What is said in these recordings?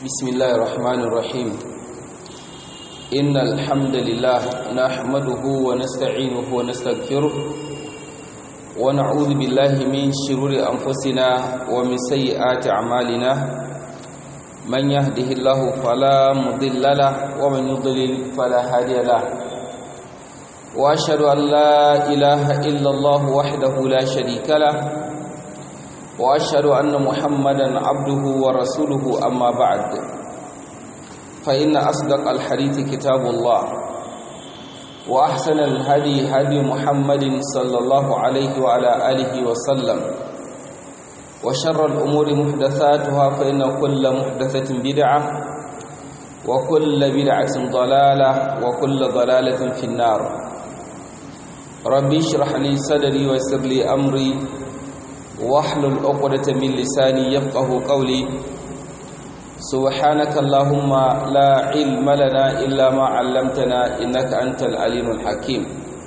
بسم الله الرحمن الرحيم إن الحمد لله نحمده ونستعينه ونستغفره ونعوذ بالله من شرور أنفسنا ومن سيئات أعمالنا من يهده الله فلا مضل له ومن يضلل فلا هادي له وأشهد أن لا إله إلا الله وحده لا شريك له واشهد ان محمدا عبده ورسوله اما بعد فان اصدق الحديث كتاب الله واحسن الهدي هدي محمد صلى الله عليه وعلى اله وسلم وشر الامور محدثاتها فان كل محدثه بدعه وكل بدعه ضلاله وكل ضلاله في النار ربي اشرح لي صدري ويسر لي امري واحلل عقدة من لساني يفقه قولي سبحانك اللهم لا علم لنا إلا ما علمتنا إنك أنت العليم الحكيم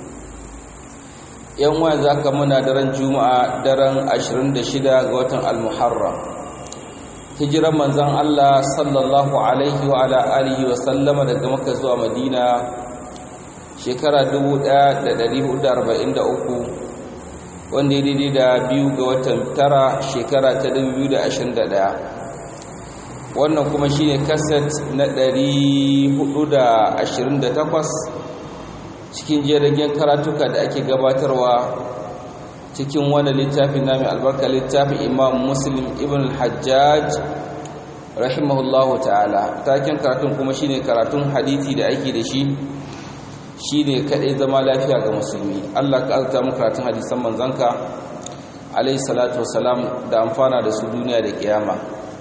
يوم ذاك منا درن جمعة درن عشرين دشدا غوتن المحرم hijiran manzon Allah sallallahu alaihi wa ala alihi wa sallama daga Makka zuwa Madina shekara 1443 wanda ya daidai da biyu ga watan tara shekara ta 2021 wannan kuma shine kaset na 428 cikin jiragen karatuka da ake gabatarwa cikin wani littafin nami albarka littafin imam muslim ibn al-hajjaj rahimahullahu ta'ala taken karatun kuma shine karatun hadithi da ake da shi shi ne kaɗai zama lafiya ga musulmi allah ka azata mu karatun hadisan manzanka alaihi salatu wasalam da amfana da su duniya da kiyama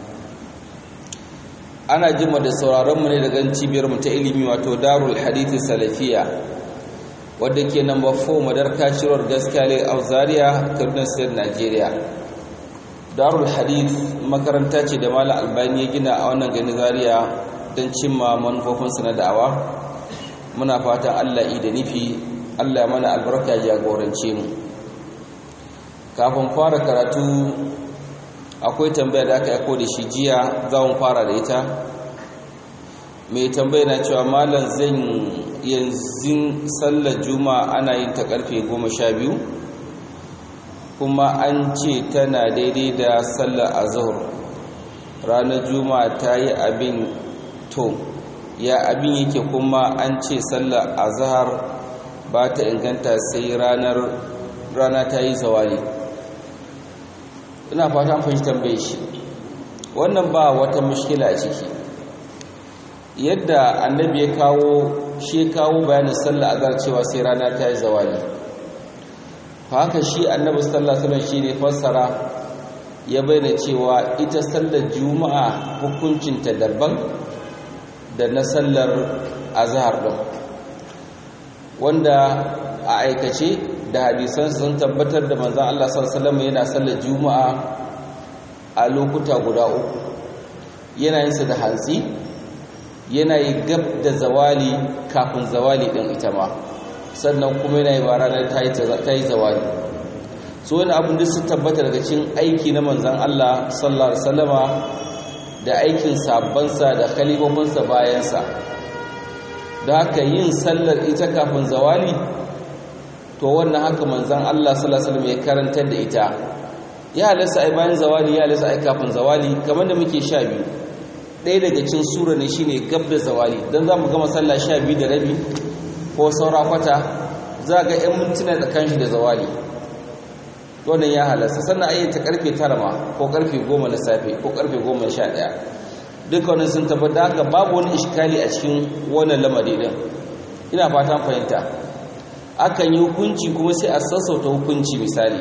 ana jima da sauraronmu ne daga cibiyar mu ta ilimi wato darul hadithi salafiya wadda ke namba 4 madar kashirwar gaskiya a zaria kaduna state nigeria darul hadith makaranta ce da malam albani ya gina a wannan gani zaria don cimma manufofinsa na da'awa muna fatan Allah da nufi Allah mana albarka jagorance mu kafin fara karatu akwai tambaya da aka yako da shi jiya za mu fara da ita mai tambaya na cewa malam zan yanzu sallar juma'a ana yin ta karfe goma sha biyu kuma an ce tana daidai da sallar azhar ranar juma'a ta yi abin to ya abin yake kuma an ce sallar azhar ba ta inganta sai ranar rana ta yi zawali ina fata fahimci tambaye shi wannan ba wata mushkila a ciki yadda annabi ya kawo shi kawo bayanin sallar azhar cewa sai rana ta yi zawali haka shi annabi sallallahu alaihi wasallam shine fassara ya bayyana cewa ita sallar juma'a hukuncinta daban da na sallar azhar din wanda a aikace da hadisan sun tabbatar da manzon Allah sallallahu alaihi yana sallar juma'a a lokuta guda uku yana yin sa da hantsi yana yi gab da zawali kafin zawali din ita ma sannan kuma yana yi ba ranar ta yi zawali so wani abin da su tabbata daga cikin aiki na manzon Allah sallallahu alaihi wasallama da aikin sabbansa da khalifofinsa bayansa da haka yin sallar ita kafin zawali to wannan haka manzan Allah sallallahu alaihi ya karantar da ita ya halasta ai bayan zawali ya halasta ai kafin zawali kamar da muke sha biyu ɗaya daga cikin sura ne shine gab da zawali dan za mu gama sallah sha biyu da rabi ko saura kwata za ga 'yan mintuna tsakanin shi da zawali wannan ya halasta sannan ayyata karfe tara ma ko karfe goma na safe ko karfe goma sha ɗaya dukkanin sun tabbata haka babu wani iskali a cikin wannan lamari din ina fatan fahimta akan yi hukunci kuma sai a sassauta hukunci misali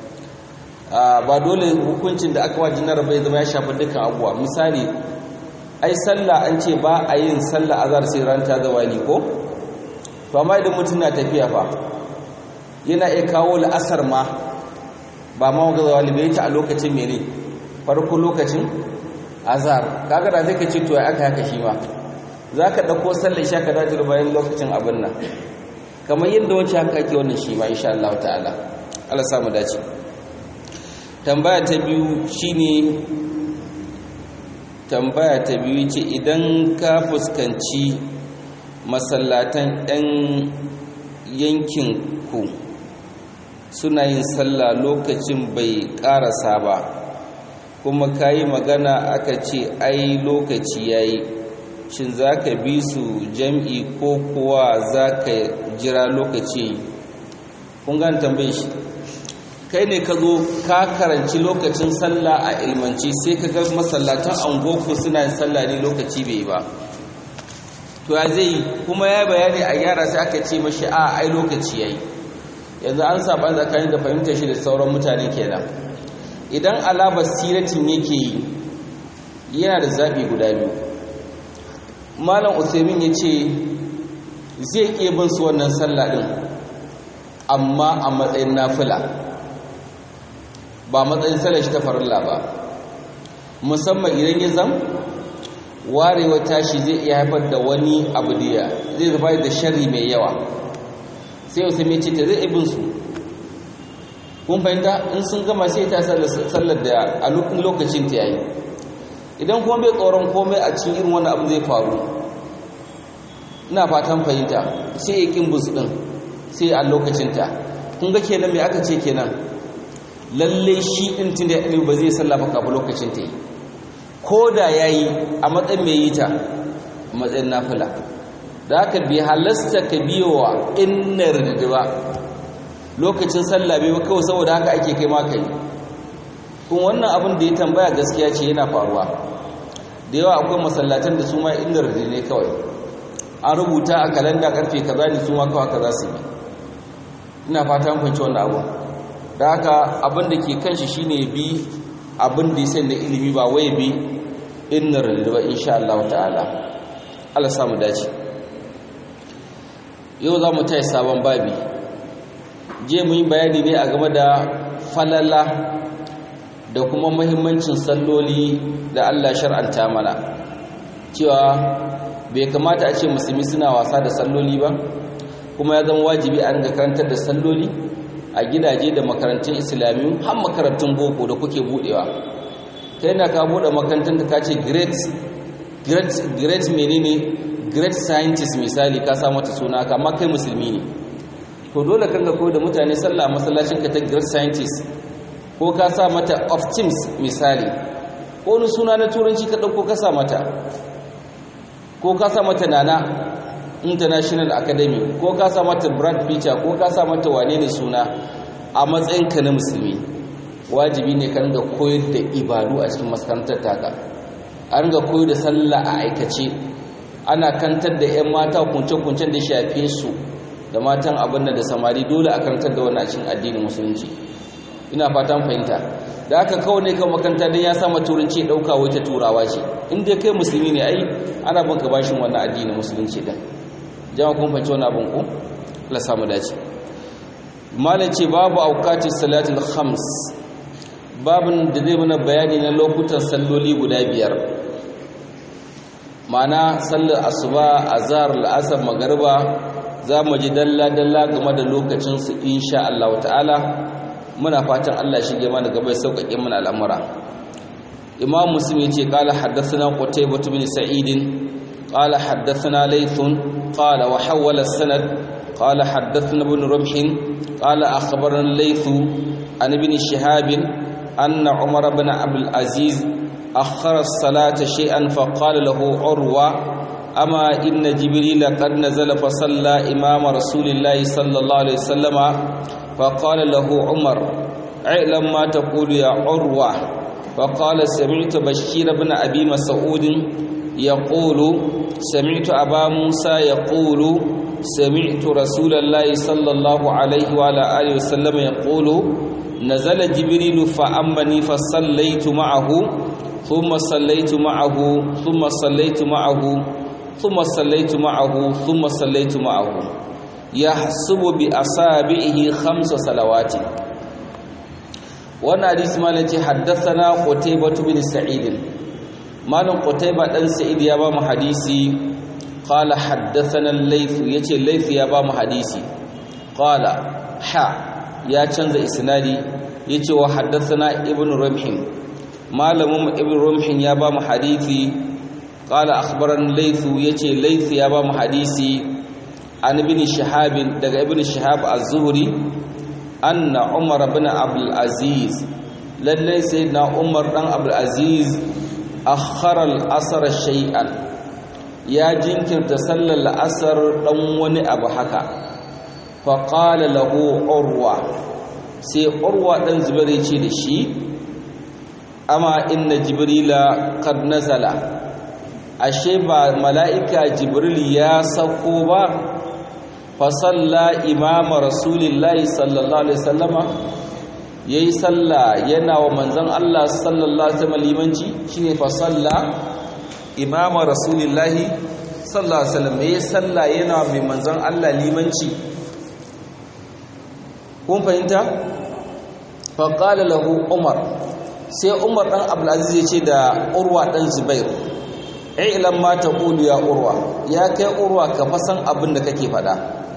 ba dole hukuncin da aka wajen na bai zama ya shafi dukkan abuwa misali ai sallah an ce ba a yin sallah azhar sai ran ta zawali ko to amma idan mutum na tafiya fa yana iya kawo la'asar ma ba ma ga zawali bai ta a lokacin mene farko lokacin azhar kaga da zai ce to ya aka haka shi ma zaka dauko sallar isha ka dace bayan lokacin abin nan kamar yadda wacce haka ake wannan shi ma insha Allah ta'ala Allah samu dace tambaya ta biyu shine tambaya ta biyu ce idan ka fuskanci masallatan 'yan yankin ku suna yin sallah lokacin bai karasa ba kuma ka yi magana aka ce ai lokaci ya yi shin za ka bi su jam'i ko kuwa za ka jira lokaci kun gani tambaye shi kai ne ka zo ka karanci lokacin sallah a ilmanci sai ka ga masallatan angoku suna yin sallah ne lokaci bai ba to ya zai kuma ya bayani a yara sai aka ce mashi a ai lokaci yayi yanzu an saba tsakanin da fahimtar shi da sauran mutane kenan idan alabar siratin yake yi yana da zaɓi guda biyu malam usaimin ya ce zai iya bin su wannan sallah ɗin amma a matsayin nafila ba matsayin sallar shi ta farilla ba musamman idan ya zam warewa tashi zai iya haifar da wani abu da zai zuba da shari mai yawa sai wasu mai ce ta zai ibin su kun fahimta in sun gama sai ta sallar da a lokacin ta yayi idan kuma bai tsoron komai a cikin irin wani abu zai faru ina fatan fahimta sai ya kin bus din sai a lokacin ta kun ga kenan me aka ce kenan lalle shi din tunda ya ba zai sallafa kafin lokacin ta yi ko da ya yi a matsayin mai yi ta matsayin nafila da aka bi halasta ka biyowa innar da ba lokacin sallah bai ba kawai saboda haka ake kai maka yi kuma wannan abin da ya tambaya gaskiya ce yana faruwa da yawa akwai masallatan da su ma innar da ne kawai an rubuta a kalanda karfe kaza ne su ma kawai kaza su bi ina fata mun fahimci wannan abu da haka abin da ke kan shi shine bi abin da ya da ilimi ba wai bi innar da ba insha Allah ta'ala Allah samu dace yau za mu tayi sabon babi je mu yi bayani ne a game da falala da kuma muhimmancin salloli da Allah shar'anta mana cewa bai kamata a ce musulmi suna wasa da salloli ba kuma ya zama wajibi a ringa karantar da salloli a gidaje da makarantun islamiyu har makarantun boko da kuke budewa ta yana ka bude makarantar da ka ce great great great menene great scientist misali ka sa mata suna kama kai musulmi ne to dole kan ga koyar da mutane sallah a masallacin ka ta great scientist ko ka sa mata of teams misali ko wani suna na turanci ka ɗauko ka sa mata ko ka sa mata nana international academy ko ka sa mata brad picture ko ka sa mata wane ne suna a matsayinka na musulmi wajibi ne ka ringa koyar da ibadu a cikin makarantar taka a ringa koyar da sallah a aikace ana kantar da 'yan mata kunce-kuncen da shafe su da matan abin da samari dole a karantar da wannan cikin addinin musulunci ina fatan fahimta da aka kawai ne kan makaranta don ya sama turanci ɗauka wai ta turawa ce in dai kai musulmi ne ai ana banka bashin wannan addinin musulunci din jama'a kun fahimci wannan abin ku Allah samu dace malam ce babu auqatis salatul khams babin da zai mana bayani na lokutan salloli guda biyar ma'ana sallar asuba azhar al'asr magriba za mu ji dalla dalla game da lokacin su insha Allah ta'ala muna fatan Allah shige mana gaba ya sauƙaƙe mana al'amura imam muslim yace qala haddathana qutaybah bin sa'id qala haddathana laythun qala wa hawala sanad qala haddathana ibn rumh qala akhbarana laythu an ibn shihab anna umar ibn abd al-aziz akhara as-salata shay'an fa qala lahu urwa أما إن جبريل قد نزل فصلى إمام رسول الله صلى الله عليه وسلم فقال له عمر اعلم ما تقول يا عروة فقال سمعت بشير بن أبي مسعود يقول سمعت أبا موسى يقول سمعت رسول الله صلى الله عليه وعلى آله وسلم يقول نزل جبريل فأمني فصليت معه ثم صليت معه ثم صليت معه ثم صليت معه ثم صليت معه يحسب بأصابعه خمس صلوات wannan hadisi malam ce haddathana qutaybah bin sa'id malam qutaybah dan sa'id ya ba mu hadisi qala haddathana al-layth yace layth ya ba mu hadisi qala ha ya canza isnadi yace wa haddathana ibnu rumhim malamin ibn rumhin ya ba mu hadisi qala akhbaran laythu yace layth ya ba mu hadisi an ibn shihab daga ibn shihab az-zuhri anna umar ibn abdul aziz lalle sayyidina umar dan abdul aziz akhara al-asr shay'an ya jinkirta sallar al-asr dan wani abu haka fa qala lahu urwa sai urwa dan zubair ya ce da shi amma inna jibrila qad nazala ashe ba mala'ika jibril ya sauko ba fa salla imama rasulillahi sallallahu alaihi wasallama yayi salla yana wa manzon Allah sallallahu alaihi wasallam limanci shine fa salla imama rasulillahi sallallahu alaihi wasallam yayi salla yana mai manzon Allah limanci kun fahimta fa qala lahu umar sai umar ɗan abdulaziz ya ce da urwa ɗan zubair ilan ma ta ƙulu ya urwa ya kai urwa ka fasan abin da kake faɗa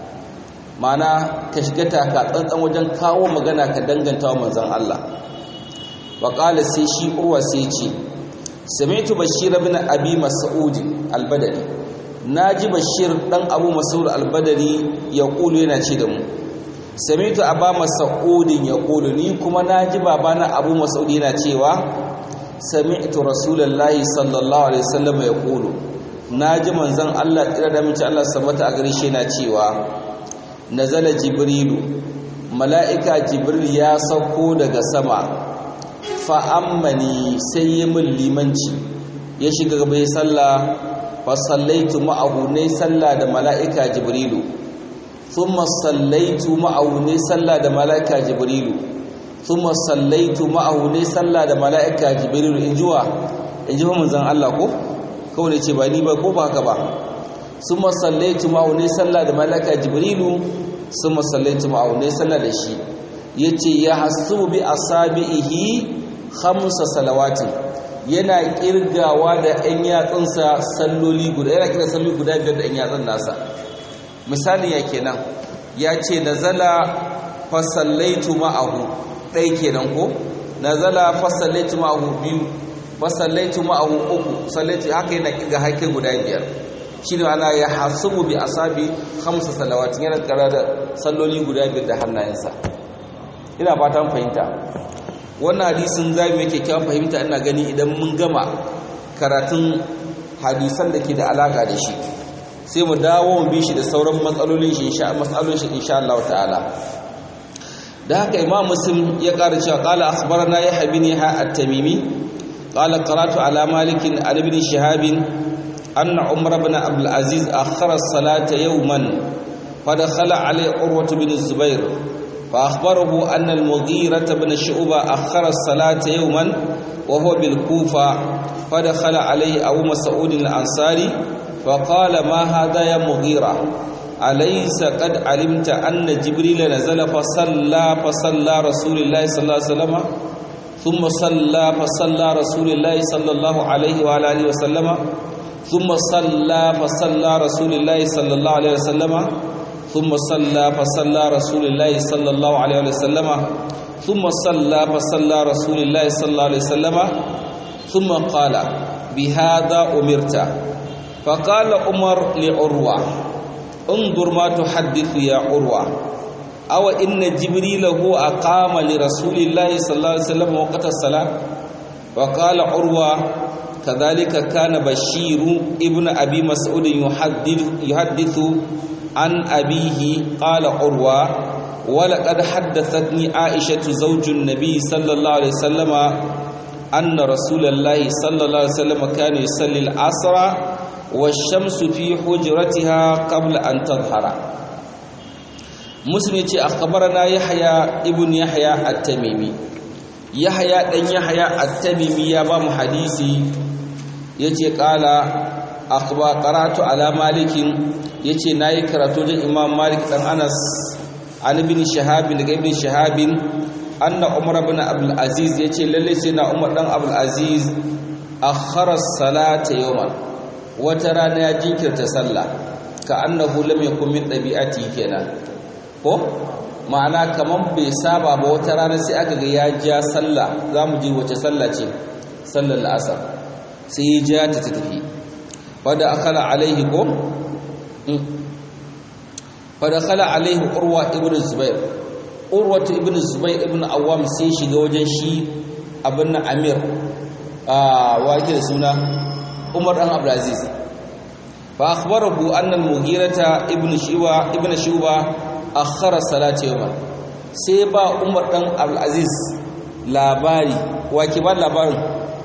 mana ka shiga taka tsantsan wajen kawo magana ka danganta wa manzan Allah wa ƙala sai shi urwa sai ce sami'tu bashir bin abi mas'ud al-badri naji bashir ɗan abu mas'ud al-badri ya ƙulu yana ce da mu samitu aba mas'udin yaqulu ni kuma naji babana abu mas'ud yana cewa sami'tu rasulullahi sallallahu alaihi wasallam yaqulu naji manzon Allah tsira da mace Allah sabata a gare shi yana cewa nazala jibrilu mala'ika jibril ya sauko daga sama fa ammani sai ya min limanci ya shiga gaba ya salla fa sallaitu ma'ahu ne salla da mala'ika jibrilu ثم صليت معه ne sallah da malaika jibrilu thumma sallaitu ma'ahu ne sallah da malaika jibrilu injuwa inji fa manzon Allah ko kawai ce ba ni ba ko ba haka ba thumma sallaitu ma'ahu ne sallah da malaika jibrilu thumma sallaitu ma'ahu ne sallah da shi yace ya hasubu bi asabihi khamsa salawatin yana kirgawa da ɗan yatsunsa salloli guda yana kira salloli guda biyar da ɗan yatsun nasa misali ya kenan ya ce nazala fasallaitu ma'ahu ɗai kenan ko nazala fasallaitu ma'ahu biyu fasallaitu ma'ahu uku sallaitu haka yana kiga haike guda biyar shi ne ana ya hasubu bi asabi hamsa salawatin yana kara da salloli guda biyar da hannayensa ina fatan fahimta wannan hadisin za mu yake kyawun fahimta ina gani idan mun gama karatun hadisan da ke da alaka da shi sai mu dawo mu bi shi da sauran matsalolin shi insha matsalolin shi insha Allah ta'ala da haka imam muslim ya ƙara cewa qala akhbarana yahya bin yahya at-tamimi qala qara'tu ala malik an ibn shihab anna umar ibn abdul aziz akhara as-salata yawman fadakhala alayhi urwa bin zubair فأخبره أن المغيرة بن شعبة أخر الصلاة يوما وهو بالكوفة فدخل عليه أبو مسعود الأنصاري فقال ما هذا يا مغيرة أليس قد علمت أن جبريل نزل فصلى فصلى رسول الله صلى الله عليه وسلم ثم صلى فصلى رسول الله صلى الله عليه وعلى آله وسلم ثم صلى فصلى رسول الله صلى الله عليه وسلم ثم صلى فصلى رسول الله صلى الله عليه وسلم ثم صلى فصلى رسول الله صلى الله عليه وسلم ثم قال بهذا أمرت فقال عمر لعروة انظر ما تحدث يا عروة أو إن جبريل هو أقام لرسول الله صلى الله عليه وسلم وقت الصلاة وقال عروة كذلك كان بشير ابن أبي مسعود يحدث, يحدث عن أبيه قال عروة ولقد حدثتني عائشة زوج النبي صلى الله عليه وسلم أن رسول الله صلى الله عليه وسلم كان يصلي العصر والشمس في حجرتها قبل أن تظهر مسلم يتي أخبرنا يحيى ابن يحيى التميمي يحيى دن يحيى التميمي يا بام حديثي يتي قال أخبر قرأت على مالك يتي ناي كراتو إمام مالك دن أنس عن ابن شهاب daga ibn shahab anna umar ibn abdul aziz yace lalle sai na umar dan abdul aziz akhara salata yawman wata rana ya jinkirta sallah ka annahu lam yakun min dabi'ati kenan ko ma'ana kaman bai saba ba wata rana sai aka ga ya ja sallah zamu ji wace sallah ce sallar la'asar sai ya ja ta tafi wadda akala alaihi ko wadda akala alaihi urwa ibn zubair urwa ibn zubair ibn awam sai shiga wajen shi abin na amir a wake da suna umar dan abdulaziz fa akhbarahu anna al-mughirata ibn shiwa ibn shuba akhara salati yawma sai ba umar dan abdulaziz labari wake ba labarin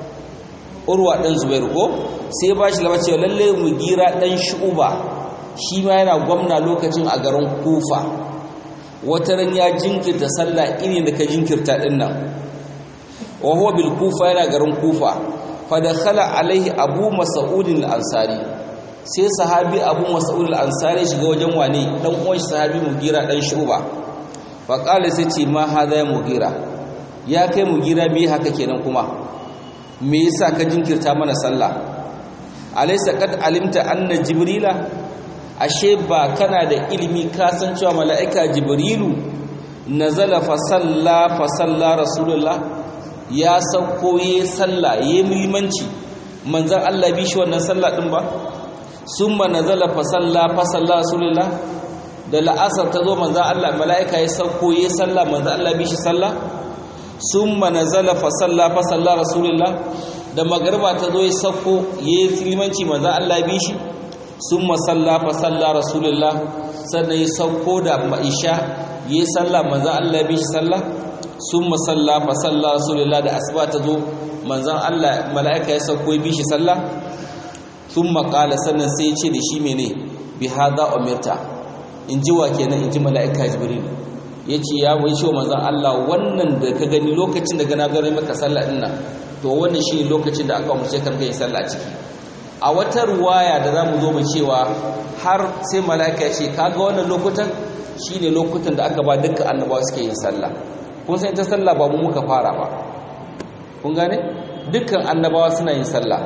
urwa dan zubair ko sai ba shi labarin cewa lalle mugira dan shuba shi ma yana gwamna lokacin a garin kufa wata ran ya jinkirta sallah irin da ka jinkirta din nan wa huwa bil kufa yana garin kufa fa dakhala alaihi abu mas'ud al-ansari sai sahabi abu mas'ud al-ansari shiga wajen wane dan uwan sahabi mugira dan shuba fa qala sai ce ma hada ya mugira ya kai mugira me haka kenan kuma me yasa ka jinkirta mana sallah alaysa qad alimta anna jibrila ashe ba kana da ilimi ka san cewa mala'ika jibrilu nazala fa salla fa salla rasulullah ya sauko yayi sallah yayi muhimmanci manzon Allah bi shi wannan sallah din ba summa nazala fa salla fa salla rasulullah da la'asar ta zo manzon Allah mala'ika ya sauko yayi sallah manzon Allah bi shi sallah summa nazala fa salla fa salla rasulullah da magriba ta zo ya sauko yayi limanci manzon Allah bi shi sun masalla fa salla rasulullah sannan ya sauko da ma'isha yi salla manzan Allah bi shi salla sun masalla fa salla rasulullah da asuba ta zo manzan Allah mala'ika ya sauko bi shi salla sun makala sannan sai ya ce da shi mene bi hada umirta in ji wa kenan in ji mala'ika jibril ya ce ya wai ce wa manzan Allah wannan da ka gani lokacin da gana gani maka sallah ɗin nan to wannan shi lokacin da aka umarce kan yin sallah ciki a wata ruwaya da za mu zo mu cewa har sai mala'ika ya ce kaga wannan lokutan shi ne lokutan da aka ba dukkan annabawa suke yin sallah kun san ita sallah ba mu muka fara ba kun gane dukkan annabawa suna yin sallah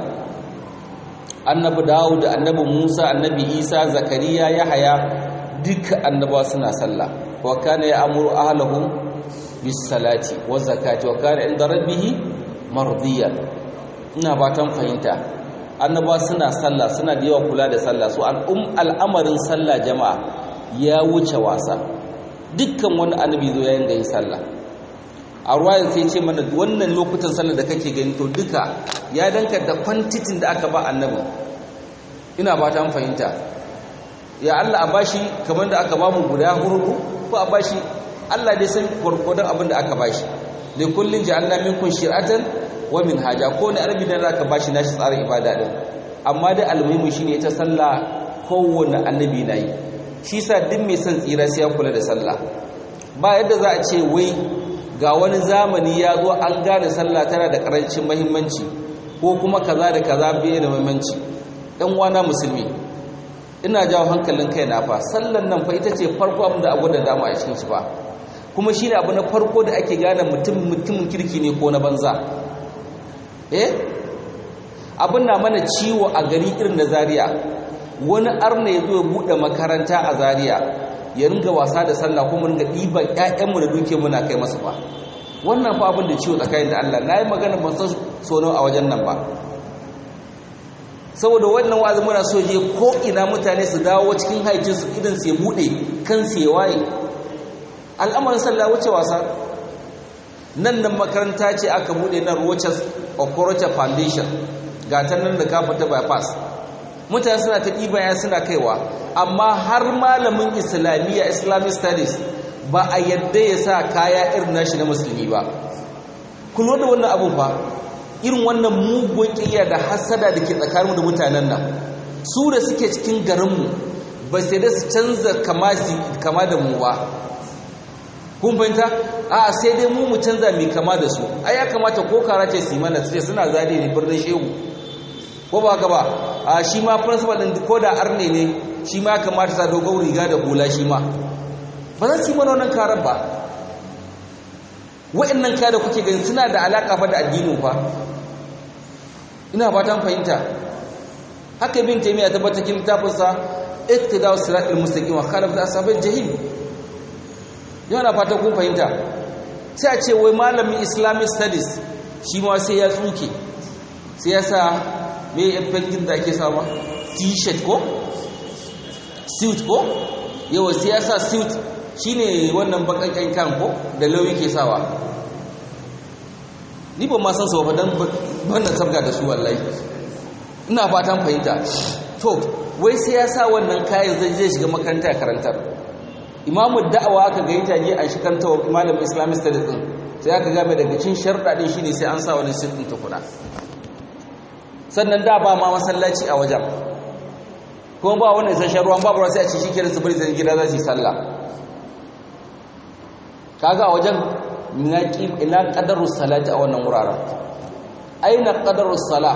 annabi dawud annabi musa annabi isa zakariya yahaya dukkan annabawa suna sallah wa kana ya'muru ahlahu bis salati wa zakati wa kana inda rabbih mardiyan ina fatan fahimta annaba suna sallah suna da yawa kula da sallah su al'amarin sallah jama'a ya wuce wasa dukkan wani annabi zo yayin da yi sallah a ruwayar sai ce mana wannan lokutan sallah da kake gani to duka ya danka da kwantitin da aka ba annabi ina ba ta fahimta ya Allah a bashi kamar da aka ba mu guda hurhu ko a bashi Allah dai san gwargwadon abin da aka bashi li kullin ja'alna minkum shir'atan wa min haja ko ne arabi dan zaka bashi nashi tsarin ibada din amma dai almuhimu shine ita sallah kowanne annabi nayi shi sa duk mai son tsira sai ya kula da sallah ba yadda za a ce wai ga wani zamani ya zo an gane sallah tana da karancin muhimmanci ko kuma kaza da kaza bai da muhimmanci dan wana musulmi ina jawo hankalin kai na fa sallan nan fa ita ce farko abin da abu da dama a cikin shi fa kuma shine abu na farko da ake gane mutum mutumin kirki ne ko na banza eh abin na mana ciwo a gari irin da Zariya. wani arna ya zo ya buɗe makaranta a Zariya, ya ringa wasa da sallah kuma ringa ɗiban ƴaƴanmu da duke muna kai masa ba wannan fa abin da ciwo tsakanin da Allah na yi magana ban san sono a wajen nan ba saboda wannan wa'azi muna so je ko ina mutane su dawo cikin haicin su idan su ya buɗe kan su ya waye al'amarin sallah wuce wasa nan nan makaranta ce aka bude na Rochas Okorocha Foundation ga ta nan da kafa ta bypass mutane suna ta ɗibaya suna kaiwa amma har malamin islamiyya islamic studies ba a yadda ya sa kaya irin nashi na musulmi ba kullum da wannan abun fa irin wannan mugun ƙiyya da hasada da ke tsakaninmu da mutanen nan su da suke cikin garinmu ba sai da su canza kama da mu ba kun fahimta a sai dai mu mu canza mai kama da su ai ya kamata ko karace su mana sai suna zade ne birnin shehu ko ba ka ba a shi ma principal din ko da arne ne shi ma kamata sa dogon riga da hula shi ma ba za su yi mana wannan karar ba wa'annan kaya da kuke gani suna da alaka fa da addinin fa ina fatan fahimta haka bin taymiya tabbata kin littafinsa iqtida'us siratal mustaqim wa khalaf ashabil jahim yana fatan kun fahimta sai a ce wai malamin islamic studies shi ma sai ya tsuke sai ya sa mai yan fengin da ake sama t-shirt ko suit ko yawa sai ya sa suit shine wannan bakakken kan ko da lauyi ke sawa ni ba ma san su ba dan banda sabga da su wallahi ina fatan fahimta to wai sai ya sa wannan kayan zai je shiga makaranta ya karantar imamu da'awa aka ga ita je a shikanta wa malam islamic studies din sai aka ga mai daga cin sharɗa din shine sai an sa wani sit din tukuna sannan da ba ma masallaci a wajen kuma ba wani isasshen ruwan babu sai a ci shikenan su bari zai gida za su yi sallah kaga a wajen ina qadarus salati a wannan wuraren aina qadarus salah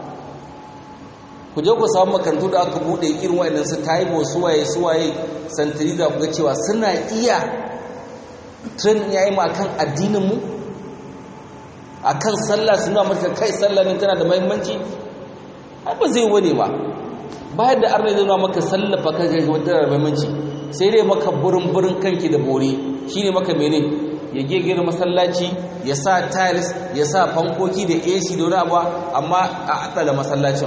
ku je ku samu makarantu da aka bude irin wayannan su taibo suwaye suwaye santiri da ku ga cewa suna iya training yayi mu akan addinin mu akan sallah suna maka kai sallah ne tana da muhimmanci ai ba zai wane ba bayan da arna zai nuna maka sallah fa kai ga tana da muhimmanci sai dai maka burin burin kanki da bore shine maka mene ya gegere masallaci ya sa tiles ya sa fankoki da AC da wani abu amma a atsala masallacin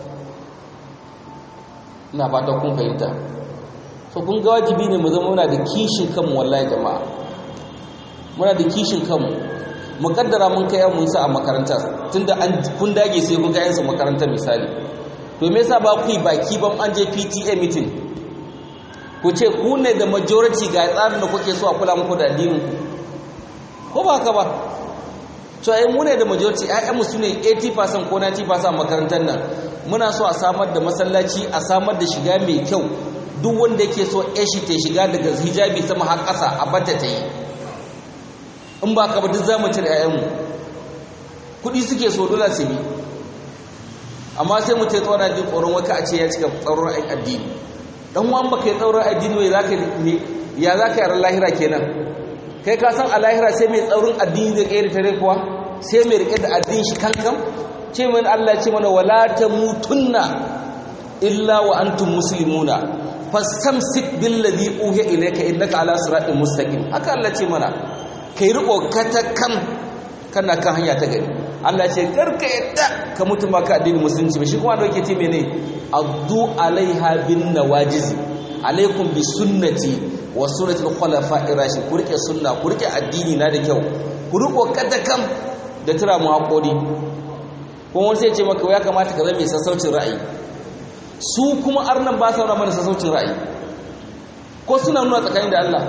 ina fata kun fahimta so kun ga wajibi ne mu zama muna da kishin kanmu wallahi jama'a muna da kishin kanmu mu kaddara mun kai mun sa a makaranta tunda an kun dage sai kun ga yansu makarantar misali to me yasa ba ku yi baki ban an je PTA meeting ku ce ku ne da majority ga tsarin da kuke so a kula muku da addinin ku ko ba haka ba to ai mu ne da majority ƴaƴanmu su ne 80% ko 90% a makarantar nan muna so a samar da masallaci a samar da shiga mai kyau duk wanda yake so shi ta shiga daga hijabi sama har ƙasa a bata ta yi in ba ka ba duk za mu cire ƴaƴanmu kuɗi suke so dole su bi amma sai mu ce tsoron jin tsoron waka a ce ya cika tsoron addini dan wan baka yi tsoron addini wai zaka ya zaka yi lahira kenan kai ka san a lahira sai mai tsoron addini zai kai tare kuwa sai mai rike da addini shi kankan ce mana Allah ce mana wala tamutunna illa wa antum muslimuna fastamsik billadhi uhiya ilayka innaka ala siratin mustaqim haka Allah ce mana kai riko katakan kana kan hanya ta gari Allah ce karka yadda ka mutu maka addinin musulunci ba shi kuma da yake ce mene addu alaiha bin nawajiz alaikum bi sunnati wa sunnati al-khulafa'i rashid ku rike sunna ku rike addini na da kyau ku riko katakan da tura mu hakuri kuma wani sai ce maka ya kamata ka zama mai sassaucin ra'ayi su kuma arnan ba sa nuna mana sassaucin ra'ayi ko suna nuna tsakanin da Allah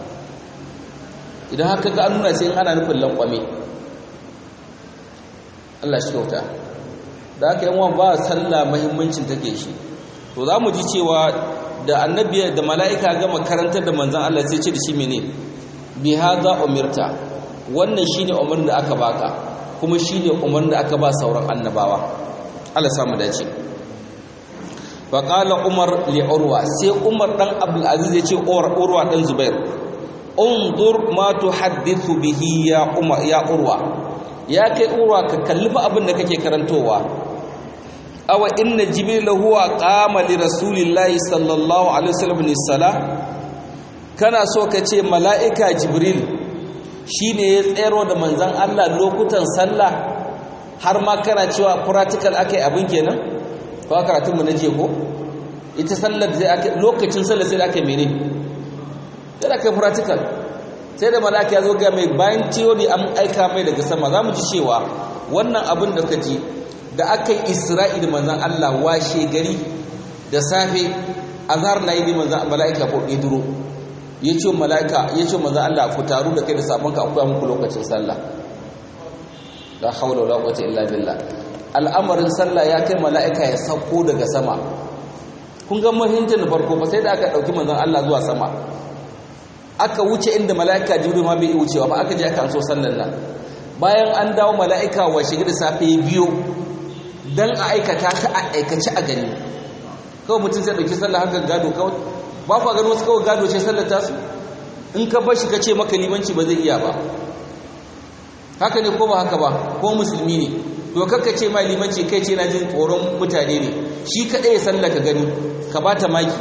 idan haka ga an nuna sai in ana nufin lankwame Allah shi kyauta da haka yan ba sallah muhimmancin take shi to za mu ji cewa da annabi da mala'ika gama karantar da manzon Allah sai ce da shi mene bi hadha umirta wannan shine umarnin da aka baka kuma shine umarnin da aka ba sauran annabawa Allah samu dace fa qala umar li urwa sai umar dan abdul aziz ya ce urwa dan zubair undur ma tuhaddithu bihi ya umar ya urwa ya kai urwa ka kalli fa abin da kake karantowa awa inna jibril huwa qama li rasulillahi sallallahu alaihi wasallam ni sala kana so ka ce mala'ika jibril shine ya tsero da manzon Allah lokutan sallah har ma kana cewa practical akai abin kenan ko karatun mu naje ko ita sallar sai ake lokacin sallar sai ake mene sai ake practical sai da malaka ya zo ga mai bayan theory an aika mai daga sama za mu ji cewa wannan abin da ka ji da aka yi isra'i da manzan Allah washe gari da safe azhar na yi manzan mala'ika ko idro ya ce mala'ika ya ce manzan Allah ku taru da kai da sabon ka akwai muku lokacin sallah la hawla wala quwwata illa billah al'amarin sallah ya kai mala'ika ya sauko daga sama kun ga muhimmancin da farko ba sai da aka dauki manzan Allah zuwa sama aka wuce inda mala'ika jibril ma bai wucewa ba aka je aka anso sallar nan bayan an dawo mala'ika wa shiga da safe biyo dan a aikata ta a aikace a gani kawai mutum sai dauki sallar haka gado kawai ba ku gano wasu kawai gado ce sallar tasu in ka bar shi ka ce maka limanci ba zai iya ba haka ne ko ba haka ba ko musulmi ne to kakka ce mai limanci kai ce na jin tsoron mutane ne shi kaɗai ya sallar ka gani ka ba ta maki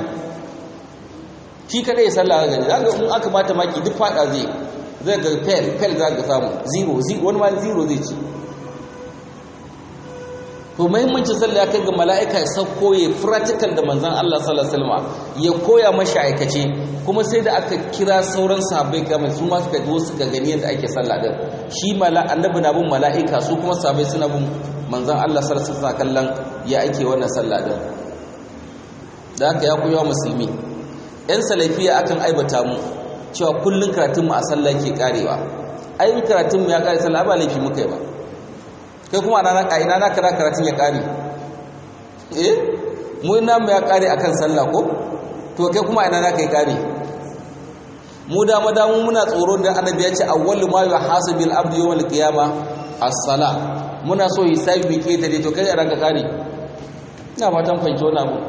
shi kada ya sallah gani za ga in aka bata maki duk fada zai zai ga fel fel za ga samu zero zero wani ma zero zai ci to muhimmancin sallah ya kai ga mala'ika ya sauko ya practical da manzon Allah sallallahu alaihi wasallam ya koya mashi aikace kuma sai da aka kira sauran sahabbai kamar su ma suka zo suka gani yadda ake sallah din shi mala annabi na bin mala'ika su kuma sahabbai suna bin manzon Allah sallallahu alaihi wasallam kallon ya ake wannan sallah din da haka ya koya musulmi yan salafiya akan aibata mu cewa kullun karatun mu a sallah ke karewa ai karatun mu ya kare sallah ba laifi muka yi ba kai kuma ana na ina na kara karatun ya kare eh mu ina mu ya kare akan sallah ko to kai kuma ina na kai kare mu da madamu muna tsoro da annabi ya ce awwalu ma yuhasabil abdu yawmal qiyamah as-sala muna so hisabi bi ke dare to kai a ranka kare ina fatan fahimci wannan abu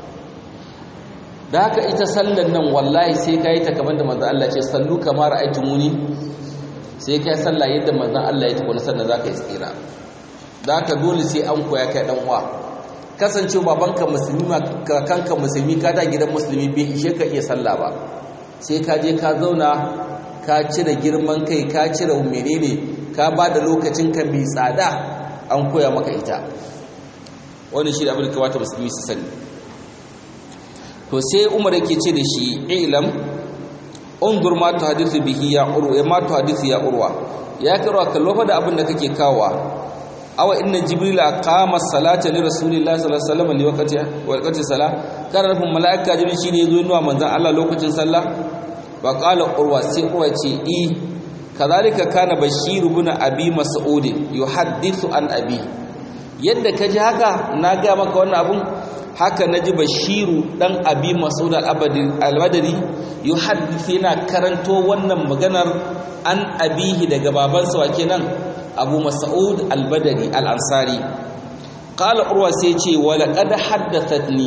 da haka ita sallan nan wallahi sai kai ta kamar da manzon Allah ce sallu kamar ra'aytumuni sai kai sallah yadda manzon Allah ya tafi sannan zaka yi tsira da haka dole sai an koya kai dan uwa kasance babanka musulmi kanka musulmi ka da gidan musulmi bai ishe ka iya sallah ba sai ka je ka zauna ka cire girman kai ka cire menene ka ba da lokacin ka mai tsada an koya maka ita wani shi da abin da kamata musulmi su sani to sai umar yake ce da shi ilam undur ma tu hadithu bihi ya urwa ma tu hadithu ya urwa ya karwa kallo fa da abin da kake kawa awa inna jibril aqama salata li rasulillahi sallallahu alaihi wasallam li waqti waqti salah kana nufin malaika jibril shine yazo nuna manzon Allah lokacin sallah wa qala urwa sai urwa ce i kadhalika kana bashir ibn abi mas'ud yuhaddithu an abi yadda kaji haka na ga maka wannan abun haka naji bashiru dan abi mas'ud al-badri yuhaddithu yana karanto wannan maganar an abihi daga babansa wa kenan abu mas'ud al-badri al-ansari qala urwa sai ce wala qad haddathatni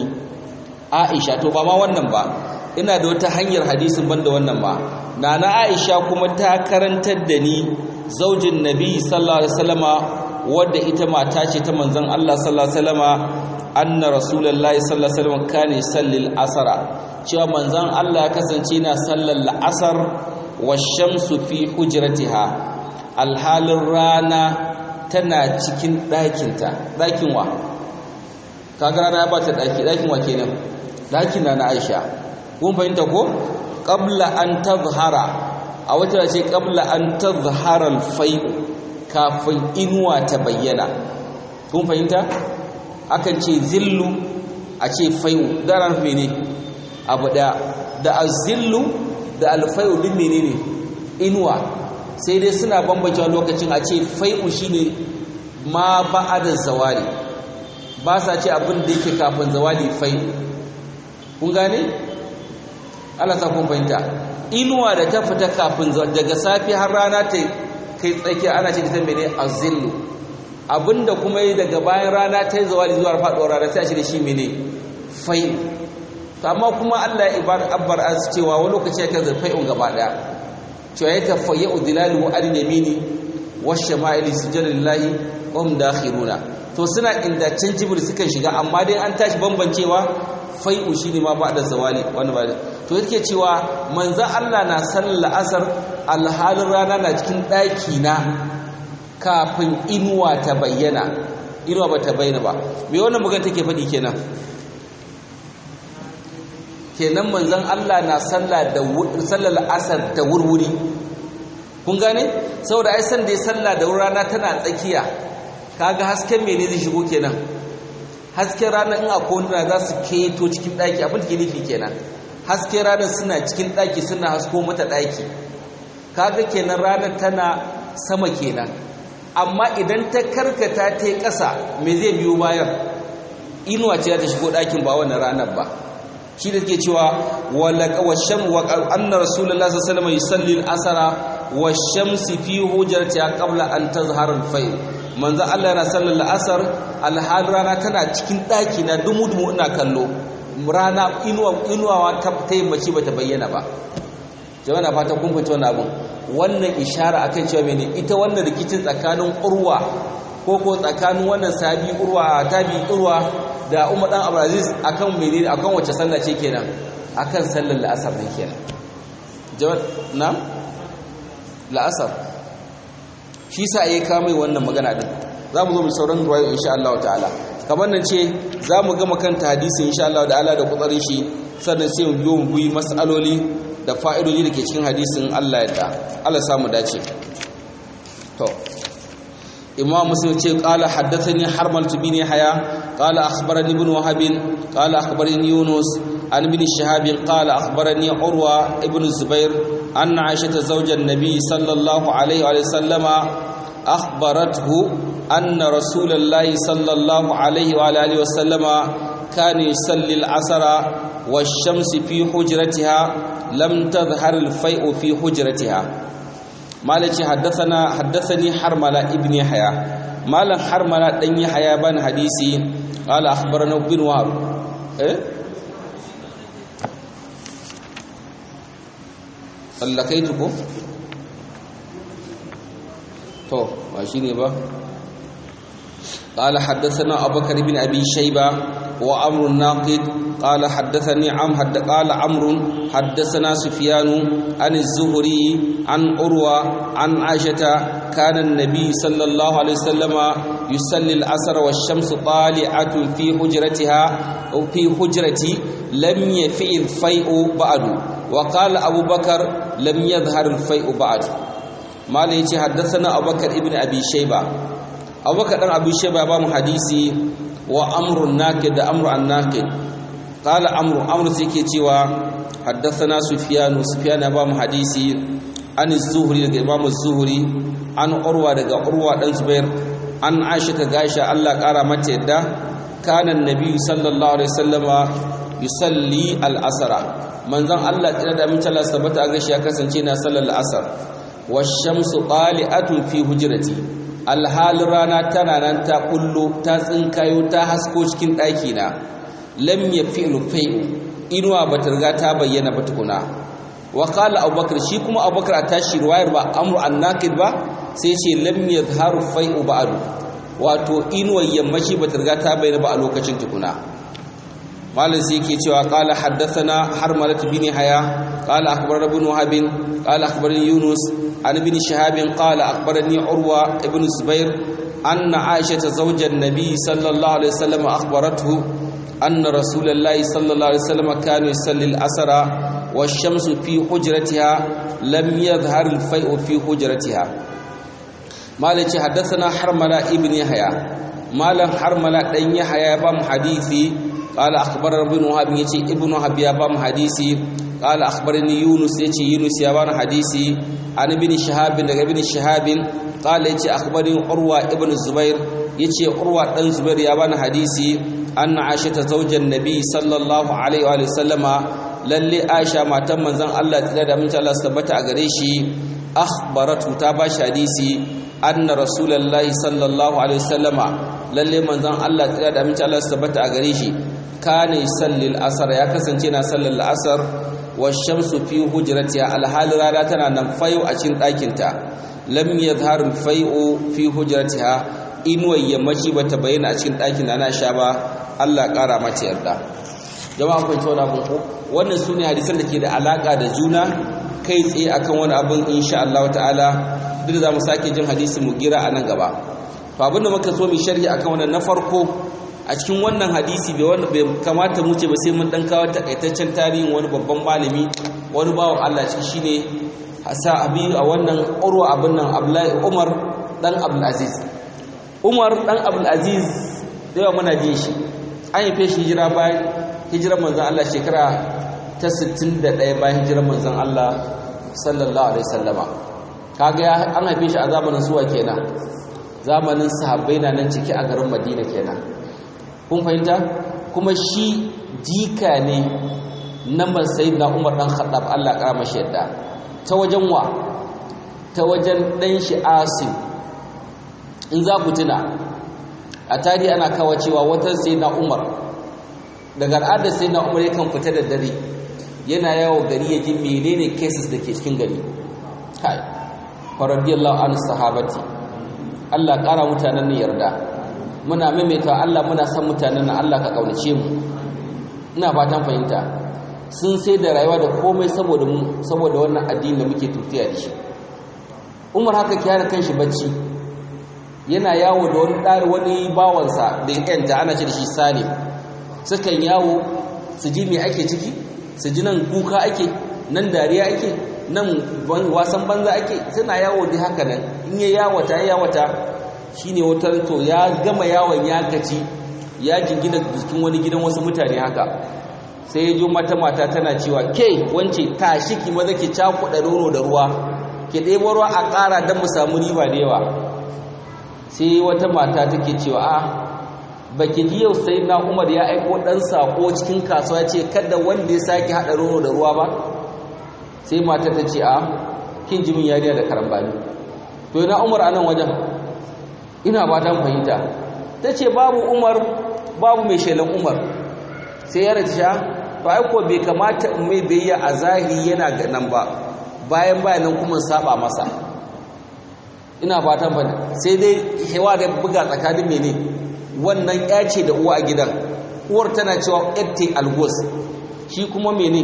aisha to ba ma wannan ba ina da wata hanyar hadisin banda wannan ba nana aisha kuma ta karantar da ni zaujin nabi sallallahu alaihi wasallama wadda ita mata ce ta manzon Allah sallallahu alaihi wasallama anna rasulullahi sallallahu alaihi wasallam kana sallil asara cewa manzon Allah ya kasance yana sallar la'asar washamsu fi hujratiha alhalin rana tana cikin ɗakinta ɗakin wa kaga rana ya bata ɗaki ɗakin wa kenan ɗakin na na aisha kun fahimta ko qabla an tazhara a wata ce qabla an tazhara al-fai kafin inuwa ta bayyana kun fahimta akan ce zillu a ce fai'u da ran mene abu da da azillu da alfai'u din menene inuwa sai dai suna bambancewa lokacin a ce fai'u shine ma ba'ada zawali ba sa ce abin da yake kafin zawali fai'u kun gane Allah sa kun fahimta inuwa da ta fita kafin daga safi har rana ta kai tsakiya ana ce ta mene azillu abinda kuma yi daga bayan rana ta yi zawali zuwa faɗuwar rana sai a ce da shi mene fai'u amma kuma Allah ya ibar abbar az cewa wani lokaci ya kaza fai'un gaba daya cewa ya tafayya udilalu an yamini washama'ili sujadillahi wa hum dakhiruna to suna inda can jibril sukan shiga amma dai an tashi bambancewa fai'u shine ma ba da zawali wani ba to yake cewa manzon Allah na sallar asar alhalin rana na cikin daki na kafin inuwa ta bayyana inuwa ba ta bayyana ba me wannan magana take faɗi kenan kenan manzon Allah na sallah da sallar asar da wurwuri kun gane saboda ai san da ya sallah da rana tana tsakiya kaga hasken mene zai shigo kenan hasken rana in akwai wanda za su keto cikin daki abin da ke nufi kenan hasken rana suna cikin daki suna hasko mata daki kaga kenan rana tana sama kenan amma idan ta karkata ta yi ƙasa me zai biyo bayan inuwa ce za ta shigo ɗakin ba wannan ranar ba shi da ke cewa washen wa anna rasulullah sallallahu alaihi wasallam yusalli al-asra wash-shamsi fi hujratiha qabla an tazhara al-fayl manzo Allah yana sallar al-asr al-hal rana tana cikin daki na dumu-dumu ina kallo rana inuwa inuwa ta taimaci bata bayyana ba jama'a na fata kun fito wannan abun wannan ishara akan cewa mene ita wannan rikicin tsakanin urwa ko ko tsakanin wannan sabi urwa tabi urwa da umar dan abdulaziz akan menene akan wace sallah ce kenan akan sallar la'asar ne kenan jawab na la'asar shi sa yayi ka mai wannan magana din za mu zo mu sauran ruwayo insha Allah ta'ala kamar nan ce za mu gama kanta hadisi insha Allah ta'ala da kutsarin shi sannan sai mu biyo mu bi mas'aloli da fa'idodi da ke cikin hadisin Allah ya da Allah samu dace to imam muslim ce qala haddathani harmal bin haya qala akhbarani ibn wahab qala akhbarani yunus an ibn shihab qala akhbarani urwa ibn zubair anna aisha zawjan nabi sallallahu alaihi wa sallama akhbarathu anna rasulullahi sallallahu alaihi wa alihi wa sallama كان يصلي العصر والشمس في حجرتها لم تظهر الفيء في حجرتها مالك حدثنا حدثني حرملة ابن يحيى مالك حرملة دن يحيى بن حديثي قال أخبرنا ابن وهب إيه tsallakaituku to ba shi ne ba قال حدثنا أبو بكر بن أبي شيبة وأمر الناقد قال حدثني عم حد قال عمرو حدثنا سفيان عن الزهري عن أروى عن عائشة كان النبي صلى الله عليه وسلم يصلي العصر والشمس طالعة في حجرتها أو في حجرتي لم يفئ الفيء بعد وقال أبو بكر لم يظهر الفيء بعد ما ليتي حدثنا أبو بكر ابن أبي شيبة abubakar dan abu sheba ba mu hadisi wa amrun nakid da amru an nakid qala amru amru sai ke cewa haddathana sufyan sufyan ba mu hadisi an zuhri daga imam zuhri an urwa daga urwa dan zubair an aisha ta gaisha Allah kara mata yadda kana annabi sallallahu alaihi wasallama yusalli al-asra manzon Allah tsira da mun talla sabata a gashi ya kasance na sallar al-asr wash-shamsu qali'atun fi hujrati alhalin rana tana nan ta kullo ta tsinkayo ta hasko cikin ɗaki na lam ya fi rufai'u inuwa ba ta riga ta bayyana ba tukuna wa qala abubakar shi kuma abubakar a tashi ruwayar ba amru annakid ba sai ce lam yadhharu fai'u ba'du wato inuwar yammaci ba ta riga ta bayyana ba a lokacin tukuna malam sai yake cewa qala haddathana harmalat bin haya qala akhbarana ibn wahab qala akhbarani yunus عن ابن شهاب قال أخبرني عروة ابن الزبير أن عائشة زوج النبي صلى الله عليه وسلم أخبرته أن رسول الله صلى الله عليه وسلم كان يصلي العصر والشمس في حجرتها لم يظهر الفيء في حجرتها مالك حدثنا حرملة ابن يحيى مالك حرملة دن يحيى بام حديثي قال أخبرنا ابن وهب يتي ابن وهب يا بام حديثي قال أخبرني يونس يتي يونس يا بام حديثي عن ابن شهاب daga ibn shahab قال yace akhbari urwa ibn zubair yace urwa dan zubair ya bani hadisi anna aisha ta zaujan nabi sallallahu alaihi wa sallama lalle aisha matan manzon Allah tsira da mun Allah tabbata a gare shi akhbaratu ta ba shi hadisi anna rasulullahi sallallahu alaihi wasallama lalle manzon Allah tsira da mun Allah tabbata a gare shi kana yusalli al-asr ya kasance na sallar al-asr washamsu fi hujratiha alhal rana tana nan fayo a cikin ɗakinta lam yadhhar fayu fi hujratiha inuwar yammaci bata bayyana a cikin ɗakin ana sha ba Allah ƙara mata yarda jama'a kun ci wani abin ko wannan sune hadisan da ke da alaka da juna kai tsaye akan wani abin insha Allah ta'ala duk da mu sake jin hadisin mu gira a nan gaba to abin da muka so mu sharhi akan wannan na farko a cikin wannan hadisi bai wanda bai kamata mu ce ba sai mun dan kawo takaitaccen tarihin wani babban malami wani bawan Allah shi shine hasa abi a wannan urwa abin nan Abdullahi Umar dan Abdul Aziz Umar dan Abdul Aziz da yawa muna ji shi an yi feshi hijira bayan hijirar manzon Allah shekara ta 61 bayan hijirar manzon Allah sallallahu alaihi wasallama kaga an haife shi a zamanin suwa kenan zamanin sahabbai na nan ciki a garin Madina kenan kun fahimta kuma shi jika ne na na Umar dan Khattab Allah ya kara mashi yadda ta wajen wa ta wajen dan shi Asim in za ku tuna a tarihi ana kawo cewa wata na Umar daga al'adar na Umar yakan fita da dare yana yawo gari ya ji menene cases da ke cikin gari kai faradiyallahu an sahabati Allah kara mutanen ne yarda muna maimaita Allah muna san mutanen nan Allah ka kaunace mu ina fatan fahimta sun sai da rayuwa da komai saboda mu saboda wannan addini da muke tutiya da shi Umar haka kiyara kanshi bacci yana yawo da wani ɗari wani bawansa da yanta ana ce da shi salim sukan yawo su ji me ake ciki su ji nan kuka ake nan dariya ake nan wasan banza ake suna yawo da haka nan in ya yawata ya yawata shine wata to ya gama yawon ya gaci ya jingina jikin wani gidan wasu mutane haka sai ya ji mata mata tana cewa ke wance tashi ki maza ki cakuɗa nono da ruwa ki ɗebo ruwa a ƙara don mu samu riba da yawa sai wata mata take cewa a baki ji yau sai na umar ya aiko ɗan saƙo cikin kasuwa ce kada wanda ya sake haɗa nono da ruwa ba sai mata ta ce a kin ji min yariya da karambani to ina umar a nan wajen ina ba ta fahimta ta ce babu umar babu mai shelan umar sai ya rasha to aiko bai kamata mai biyayya a zahiri yana ga nan ba bayan bayanan kuma saba masa ina fatan ba sai dai hewa da buga tsakanin mene wannan ya ce da uwa a gidan uwar tana cewa ette algos shi kuma mene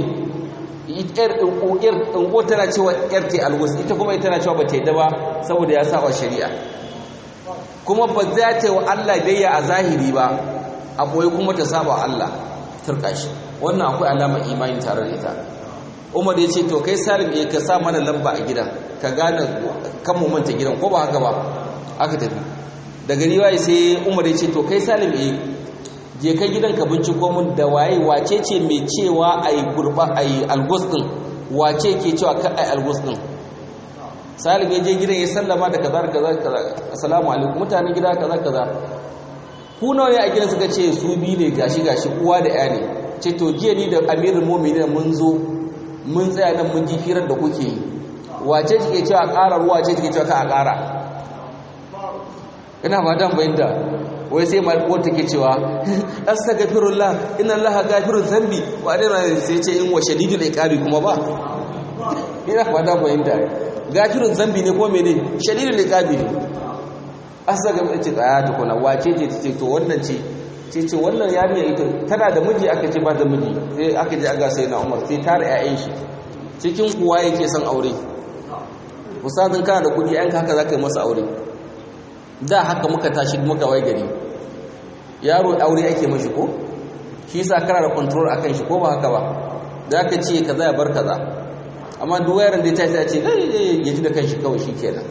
uwar tana cewa ette algos ita kuma ita tana cewa ba ta yi ba saboda ya saba shari'a kuma ba za ta yi wa Allah biyayya a zahiri ba a boye kuma ta saba Allah turka shi wannan akwai alama imani tare da ita Umar ya ce to kai Salim eh ka sa mana lamba a gidan ka gane kan mu manta gidan ko ba haka ba aka tafi daga riwaye sai Umar ya ce to kai Salim eh je kai gidan ka binciko mun da waye wace ce mai cewa ai gurba ai algos din wace ke cewa ka ai algos din Salim ya je gidan ya sallama da kaza kaza kaza assalamu alaikum mutanen gida kaza kaza ku nawa ne a gidan suka ce su bi ne gashi gashi uwa da ya ne ce to jiya ni da amirul mu'minin mun zo mun tsaya nan mun ji firar da kuke yi wace take cewa ƙara ruwa ce take cewa ka a ƙara ina fatan bayyanta wai sai mai ko take cewa astaghfirullah inna allaha ghafirun dhanbi wa dai sai ce in wa shadidul iqabi kuma ba ina fatan bayyanta ghafirun dhanbi ne ko mene shadidul iqabi ne astaghfir ce tsaya tukuna wace ce ce to wannan ce ce ce wannan yarinya ita tana da miji aka ce ba da miji sai aka je aga sai na Umar sai tare ƴaƴan shi cikin kuwa yake son aure ustazin kana da kudi ƴan haka zaka yi masa aure da haka muka tashi muka wai gari yaro aure ake mashi ko shi yasa kana da control akan shi ko ba haka ba da aka ce kaza ya bar kaza amma duk yaron da ya tashi ya ce ya ji da kanshi kawai shikenan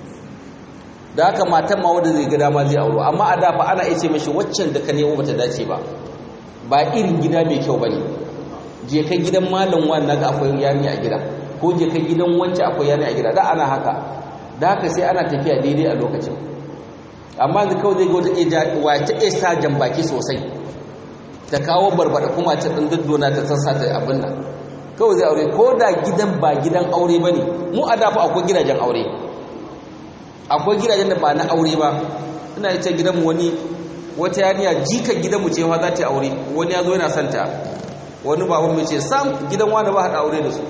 da haka matan ma wanda zai ga dama zai auro amma a dafa ana iya ce mashi waccan da ka nemo bata dace ba ba irin gida mai kyau bane je ka gidan malam wannan ga akwai yami a gida ko je ka gidan wancan akwai yami a gida da ana haka da haka sai ana tafiya daidai a lokacin amma da kawai zai ga wata eja wata esa jan baki sosai ta kawo barbada kuma ta dan daddona ta sassa ta abin nan kawai zai aure ko da gidan ba gidan aure bane mu a dafa akwai gidajen aure akwai gidajen da ba na aure ba ina ita gidanmu wani wata yariya jikan gidanmu ce ma za ta aure wani ya zo yana santa wani baban mai ce sam gidan wani ba haɗa aure da su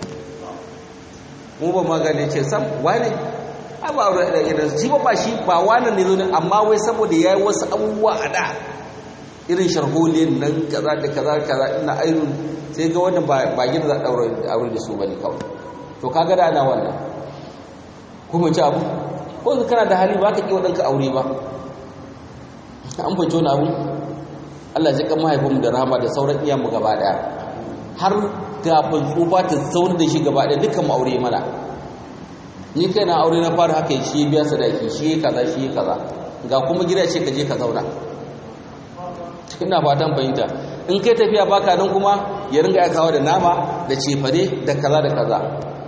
mu ba ma gane ce sam wani a ba aure da gidan shi ba ba shi ba wani ne zo ne amma wai saboda ya yi wasu abubuwa a da irin sharholiyar nan kaza da kaza kaza ina ainihin sai ga wannan ba gida za a aure da su ba ne kawai to kaga da ana wannan kuma ci abu ko kana da hali ba ka ƙi waɗanka aure ba an fahimci wani abu Allah zai kan mahaifinmu da rahama da sauran iyanmu gaba ɗaya har kafin tsufa ta zaunar da shi gaba ɗaya dukkan aure mana ni kai na aure na fara haka shi biya sadaki shi kaza shi kaza ga kuma gida ce ka je ka zauna ina fatan fahimta in kai tafiya baka nan kuma ya ringa ya kawo da nama da cefane da kaza da kaza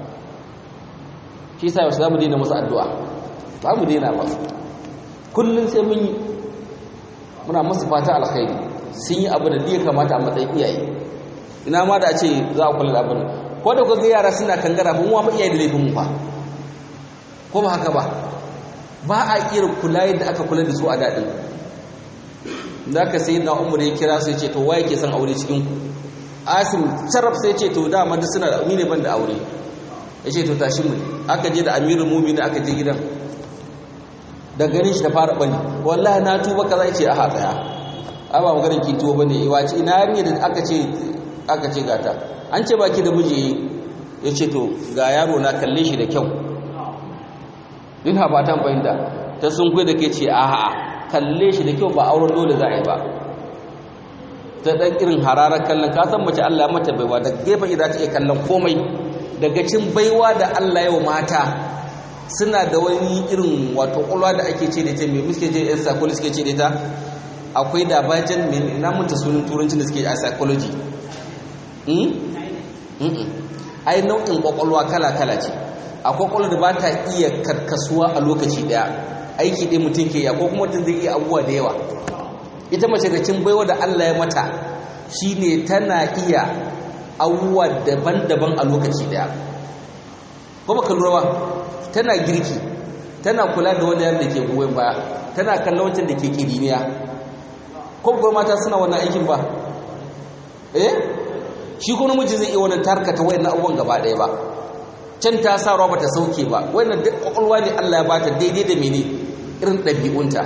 shi sa yaushe za mu daina masu addu'a ba mu daina ba kullum sai mun yi muna masu fata alkhairi sun yi abu da ya kamata a matsayin iyaye ina ma da ce za a kula da abin ko da kuka yara suna kangara mun wa iyaye da laifin mu fa ko ba haka ba ba a irin kula yadda aka kula da su a daɗin da aka sai na umar ya kira su ya ce to waye ke son aure cikin ku asim sharaf sai ce to dama duk suna da ne ban da aure ya ce to tashi mu aka je da amirul mu'minin aka je gidan da ganin shi da fara bane wallahi na tuba kaza yace a tsaya a ba maganar ki tuba bane wace ina yarinya da aka ce aka ce gata an ce baki da miji yace to ga yaro na kalle shi da kyau ina fatan fahimta ta sun da ke ce a'a kalle shi da kyau ba auren dole za a yi ba ta ɗan irin hararar kallon ka san mace Allah mata baiwa da gefen za ta iya kallon komai daga cin baiwa da Allah yau mata suna da wani irin wato ƙulwa da ake ce da ita mai muske ce yan sakoli suke ce da ita akwai da bajan mai na mutu sunan turancin da suke a psychology ai nau'in ƙwaƙwalwa kala-kala ce a ƙwaƙwalwa da ba ta iya karkasuwa a lokaci ɗaya aiki ɗaya mutum ke ya ko kuma mutum zai iya abubuwa da yawa ita mace da cin baiwa da Allah ya mata shine tana iya abubuwa daban-daban a lokaci ɗaya ko baka lura ba tana girki tana kula da wanda yadda ke goyon baya tana kallon wancan da ke kiriniya ko ba mata suna wannan aikin ba eh shi ko namiji zai iya wannan tarkata wayannan abubuwan gaba ɗaya ba can ta sa ruwa bata sauke ba wannan duk kwakwalwa ne Allah ya bata daidai da mene irin ɗabi'unta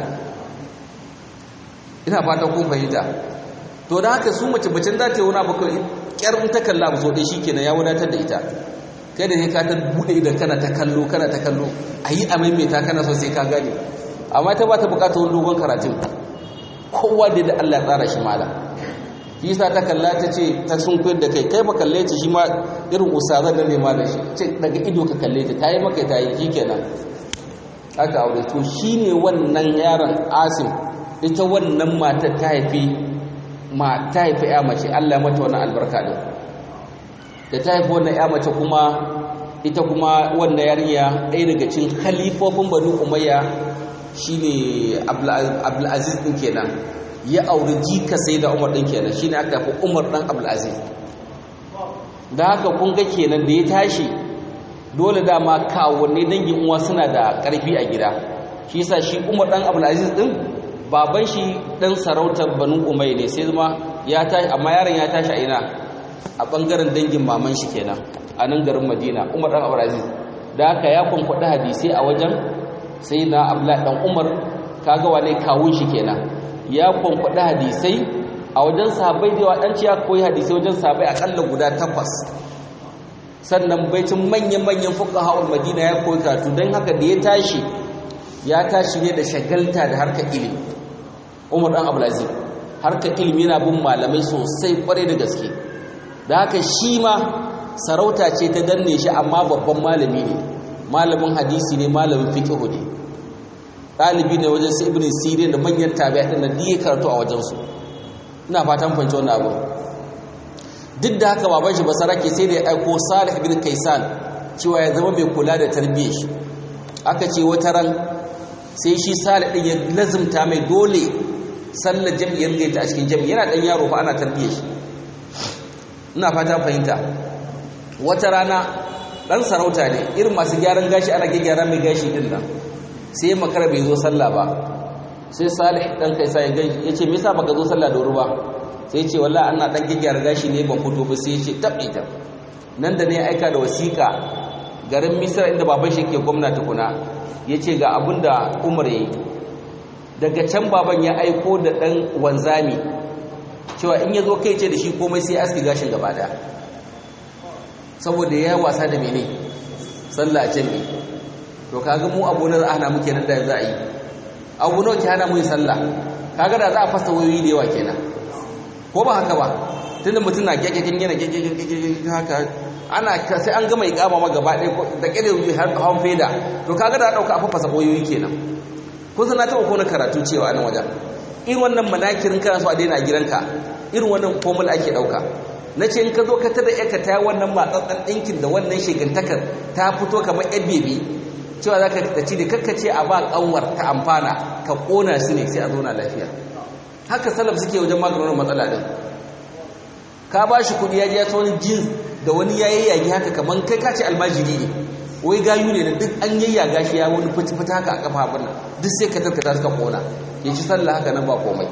ina fata kun fahimta to da haka su mace bacin za ta yi wani abu kawai kyar in ta kalla abu so ɗaya shikenan ya wadatar da ita kai da ne ka ta buɗe idan kana ta kallo kana ta kallo a yi a maimaita kana so sai ka gane amma ta ba ta buƙatar wani dogon karatun kowa da da Allah ya tsara shi malam yasa ta kalla ta ce ta sun koyar da kai kai ba kalle ta shi ma irin usazar da nema da shi ce daga ido ka kalle ta tayi maka ta yi shikenan aka aure to shine wannan yaron Asim ita wannan matar ta haifi ma ta haifi ya mace Allah ya mata wannan albarka din da ta haifi wannan ya mace kuma ita kuma wannan yarinya ɗaya daga cikin khalifofin Banu Umayya shine Abdul Aziz din kenan ya auri jika sai da umar ɗin kenan shine aka fi umar ɗan abdulaziz da haka kun ga kenan da ya tashi dole dama kawunne dangin uwa suna da ƙarfi a gida shi yasa shi umar ɗan abdulaziz ɗin baban shi ɗan sarautar banu umai ne sai zama ya tashi amma yaron ya tashi a ina a ɓangaren dangin maman shi kenan a nan garin madina umar ɗan abdulaziz da haka ya kwankwaɗi hadisai a wajen sai na abdullahi ɗan umar kaga wane kawun shi kenan ya kwankwaɗi hadisai a wajen sahabai da yawa ɗan ya koyi hadisai wajen sahabai aƙalla guda takwas sannan baicin manyan-manyan fuka ha'ul madina ya koyi karatu don haka da ya tashi ya tashi ne da shagalta da harkar ilimi umar ɗan abulazi harkar ilimi yana bin malamai sosai kwarai da gaske da haka shi ma sarauta ce ta danne shi amma babban malami ne malamin hadisi ne malamin fiƙihu ne ɗalibi ne wajen su ibn sirin da manyan tabi'a ɗin da diye karatu a wajensu ina fatan fahimci wannan abu duk da haka baban shi basarake sai da ya aiko salih ibn kaisan cewa ya zama mai kula da tarbiyyar shi aka ce wata ran sai shi salih ɗin ya lazimta mai dole sallar jam'iyyar gaita a cikin jam'i yana ɗan yaro fa ana tarbiyyar shi ina fatan fahimta wata rana ɗan sarauta ne irin masu gyaran gashi ana gyara mai gashi ɗin nan sai makara bai zo sallah ba sai salih dan kai sai ya ya ce me yasa baka zo sallah da wuri ba sai ce wallahi ana dan gigiyar gashi ne ban fito ba sai ya ce tabbe ta nan da ne aika da wasiƙa garin misra inda baban shi ke gwamnati kuna yace ga abinda umar yayi daga can baban ya aiko da dan wanzami cewa in ya zo kai ce da shi komai sai aski gashin gaba daya saboda ya wasa da mene sallah jami'i to kaga mu abu na ana muke nan da za a yi abu nawa ke hana mu yi sallah kaga da za a fasa wayoyi da yawa kenan ko ba haka ba tunda mutum na gaggagen yana gaggagen haka ana sai an gama ikama ma gaba ɗaya da ƙirin yi har hawan feda to kaga da ɗauka a fasa wayoyi kenan kun san na taɓa kona karatu cewa a nan wajen irin wannan manakirin kana so a daina a gidanka irin wannan formula ake ɗauka na ce in ka zo ka tada yarka ta wannan matsatsan ɗinkin da wannan shegantakar ta fito kamar yan bebe cewa za ka ci da kakkace a ba ƙanwar ta amfana ka ƙona su ne sai a zauna lafiya haka salaf suke wajen maganin matsala ɗin ka ba shi kuɗi ya ji ya ta wani jins da wani ya yayyage haka kamar kai ka ce almajiri ne wai gayu ne da duk an yayyaga shi ya wani fita haka a kafa abin nan duk sai ka tarkata suka ƙona ya ci sallah haka nan ba komai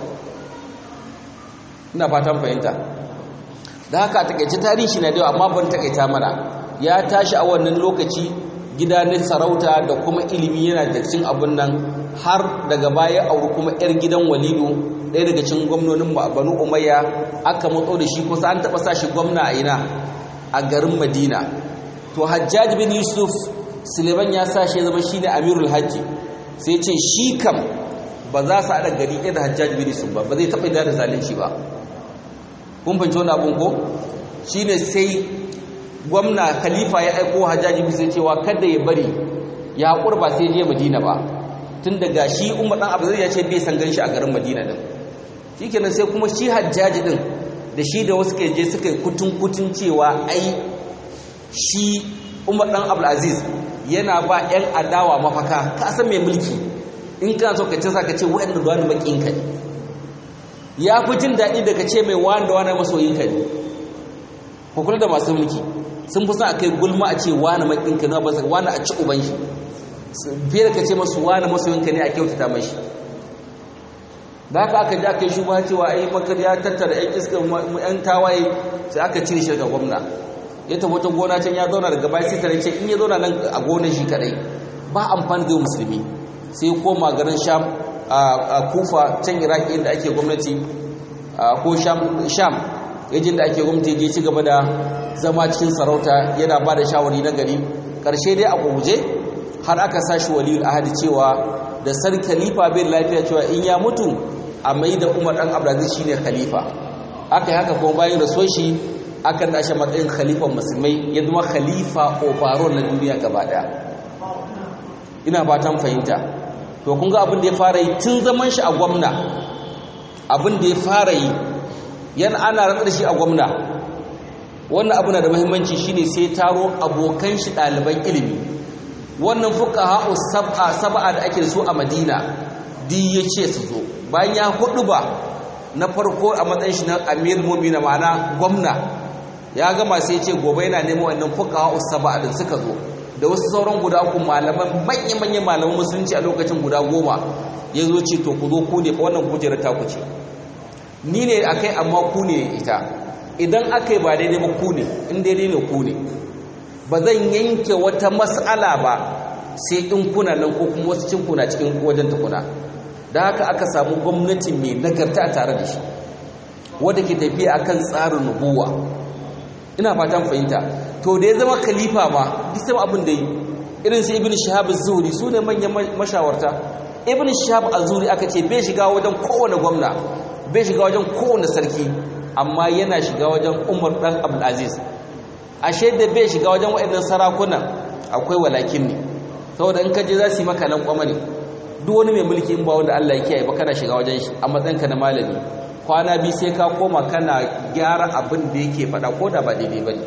ina fatan fahimta da haka a takaice tarihi na da yawa amma ban takaita mana ya tashi a wannan lokaci gida na sarauta da kuma ilimi yana da cikin abun nan har daga baya auri kuma yar gidan walidu ɗaya daga cikin gwamnonin banu umayya aka matso da shi kusa an taɓa sa shi gwamna a ina a garin madina to hajjaj bin yusuf suleiman ya sa shi ya zama shine amirul hajji sai ce shi kam ba za su haɗa gari ɗaya da hajjaji bin su ba ba zai taɓa da zalunci ba kun fahimci wani abun ko shine sai gwamna khalifa ya aiko hajjaji bin sai cewa kada ya bari ya haƙur ba sai je madina ba tun daga shi umar ɗan abu ya ce bai san gan shi a garin madina din shikenan sai kuma shi hajjaji din da shi da wasu je suka yi kutun kutun cewa ai shi umar ɗan abdulaziz yana ba 'yan adawa mafaka ka san mai mulki in kana so ka ce sa ka ce waɗanda da wani maƙin ka ne ya fi jin daɗi da ka ce mai wani da wani masoyin ka ne ku kula da masu mulki sun fi son a kai gulma a ce wani maƙin ka ne ba wani a ci uban shi fiye da ka ce masu wani masoyin ka ne a kyautata mashi da haka aka ji aka yi shugaba cewa ai makar ya tattara 'yan iska 'yan tawaye sai aka cire shi daga gwamna ya tafi wata gona can ya zauna daga baya sai tare ce in ya zauna nan a gonar shi kadai ba amfani da musulmi sai koma garin sham a kufa can iraki inda ake gwamnati ko sham yajin da ake gwamnati je ci gaba da zama cikin sarauta yana ba da shawari na gari karshe dai a guje har aka sashi waliyul ahadi cewa da sar khalifa bin lafiya cewa in ya mutu a mai da umar dan abdulaziz shine khalifa aka yi haka kuma bayan rasuwar shi aka tashi matsayin khalifan musulmai ya zama khalifa overall na duniya gaba daya ina fatan fahimta to kun ga abin da ya fara yi tun zaman shi a gwamna abin da ya fara yi yana ana ranar da shi a gwamna wannan abu na da muhimmanci shine sai taro abokan shi ɗaliban ilimi wannan fuqaha sab'a sab'a da ake da su a Madina di yace su zo bayan ya hudu ba na farko a matsayin shi na Amir Mu'minin ma'ana gwamna ya gama sai ce gobe yana neman wannan fuqaha sab'a din suka zo da wasu sauran guda uku malaman manya-manyan malaman musulunci a lokacin guda goma ya zo ce to ku zo ku ne fa wannan kujerar ta ku ce ni ne akai amma ku ne ita idan aka yi ba daidai ba ku ne in daidai ne ku ne ba zan yanke wata mas'ala ba sai in kuna nan ko kuma wasu cin kuna cikin wajen tukuna da haka aka samu gwamnati mai nagarta tare da shi wadda ke tafiya akan tsarin nubuwa ina fatan fahimta to da ya zama khalifa ma bisa abin da yi irin su ibn shahab az-zuhri su ne manyan mashawarta ibn shahab az-zuhri aka ce bai shiga wajen kowane gwamna bai shiga wajen kowane sarki amma yana shiga wajen umar dan abdul aziz ashe da bai shiga wajen waɗannan sarakunan akwai walakin ne saboda in ka je za su yi maka nan kwama ne duk wani mai mulki in ba wanda Allah ya kiyaye ba kana shiga wajen shi a matsayinka na malami kwana biyu sai ka koma kana gyara abin da yake faɗa ko da ba daidai ba ne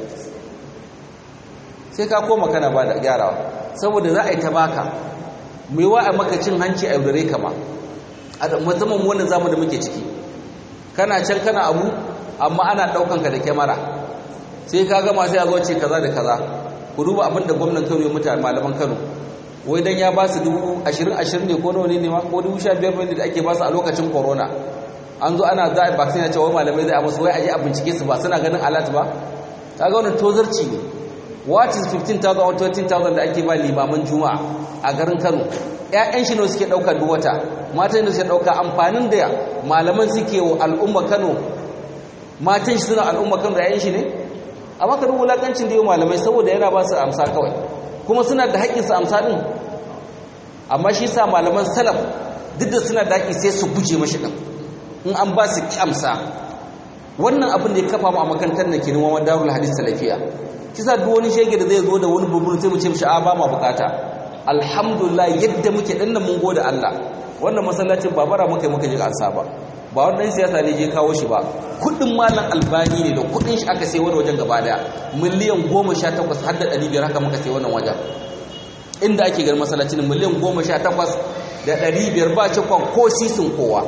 sai ka koma kana ba da gyarawa saboda za a yi ta baka mai wa a maka cin hanci a yaudare kama a musamman wannan zamu da muke ciki kana can kana abu amma ana ɗaukan ka da kyamara sai ka gama sai a zo ce kaza da kaza ku duba abin da gwamnan kano ya mutane malaman kano wai dan ya ba su dubu ashirin ashirin ne ko nawa ne ma ko dubu sha biyar ne da ake ba su a lokacin corona an zo ana za a vaccine cewa wai malamai zai a musu wai aje a bincike su ba suna ganin alat ba kaga wannan tozarci ne what is 15,000 or 13,000 da ake ba limaman juma'a a garin kano ƴaƴan shi ne suke ɗauka duk wata matan da suke ɗauka amfanin da malaman suke wa al'umma kano matan shi suna al'umma kano da ƴaƴan shi ne amma ka duba wulakancin da yi malamai saboda yana ba su amsa kawai kuma suna da haƙƙin su amsa ɗin amma shi sa malaman salaf duk da suna da haƙƙi sai su guje mashi ɗin in an ba su ƙi amsa wannan abin da ya kafa mu a makarantar na kenan wawan darul hadis salafiya kisa duk wani shege da zai zo da wani burbur sai mu ce mishi a ba ma bukata alhamdulillah yadda muke dan mun gode Allah wannan masallacin ba bara muka muka je ansa ba ba wani dan siyasa ne je kawo shi ba kudin malam albani ne da kudin shi aka sai wani wajen gaba daya miliyan 18 har da 500 haka muka sai wannan wajen inda ake ganin masallacin miliyan 18 da 500 ba cikon ko sisin kowa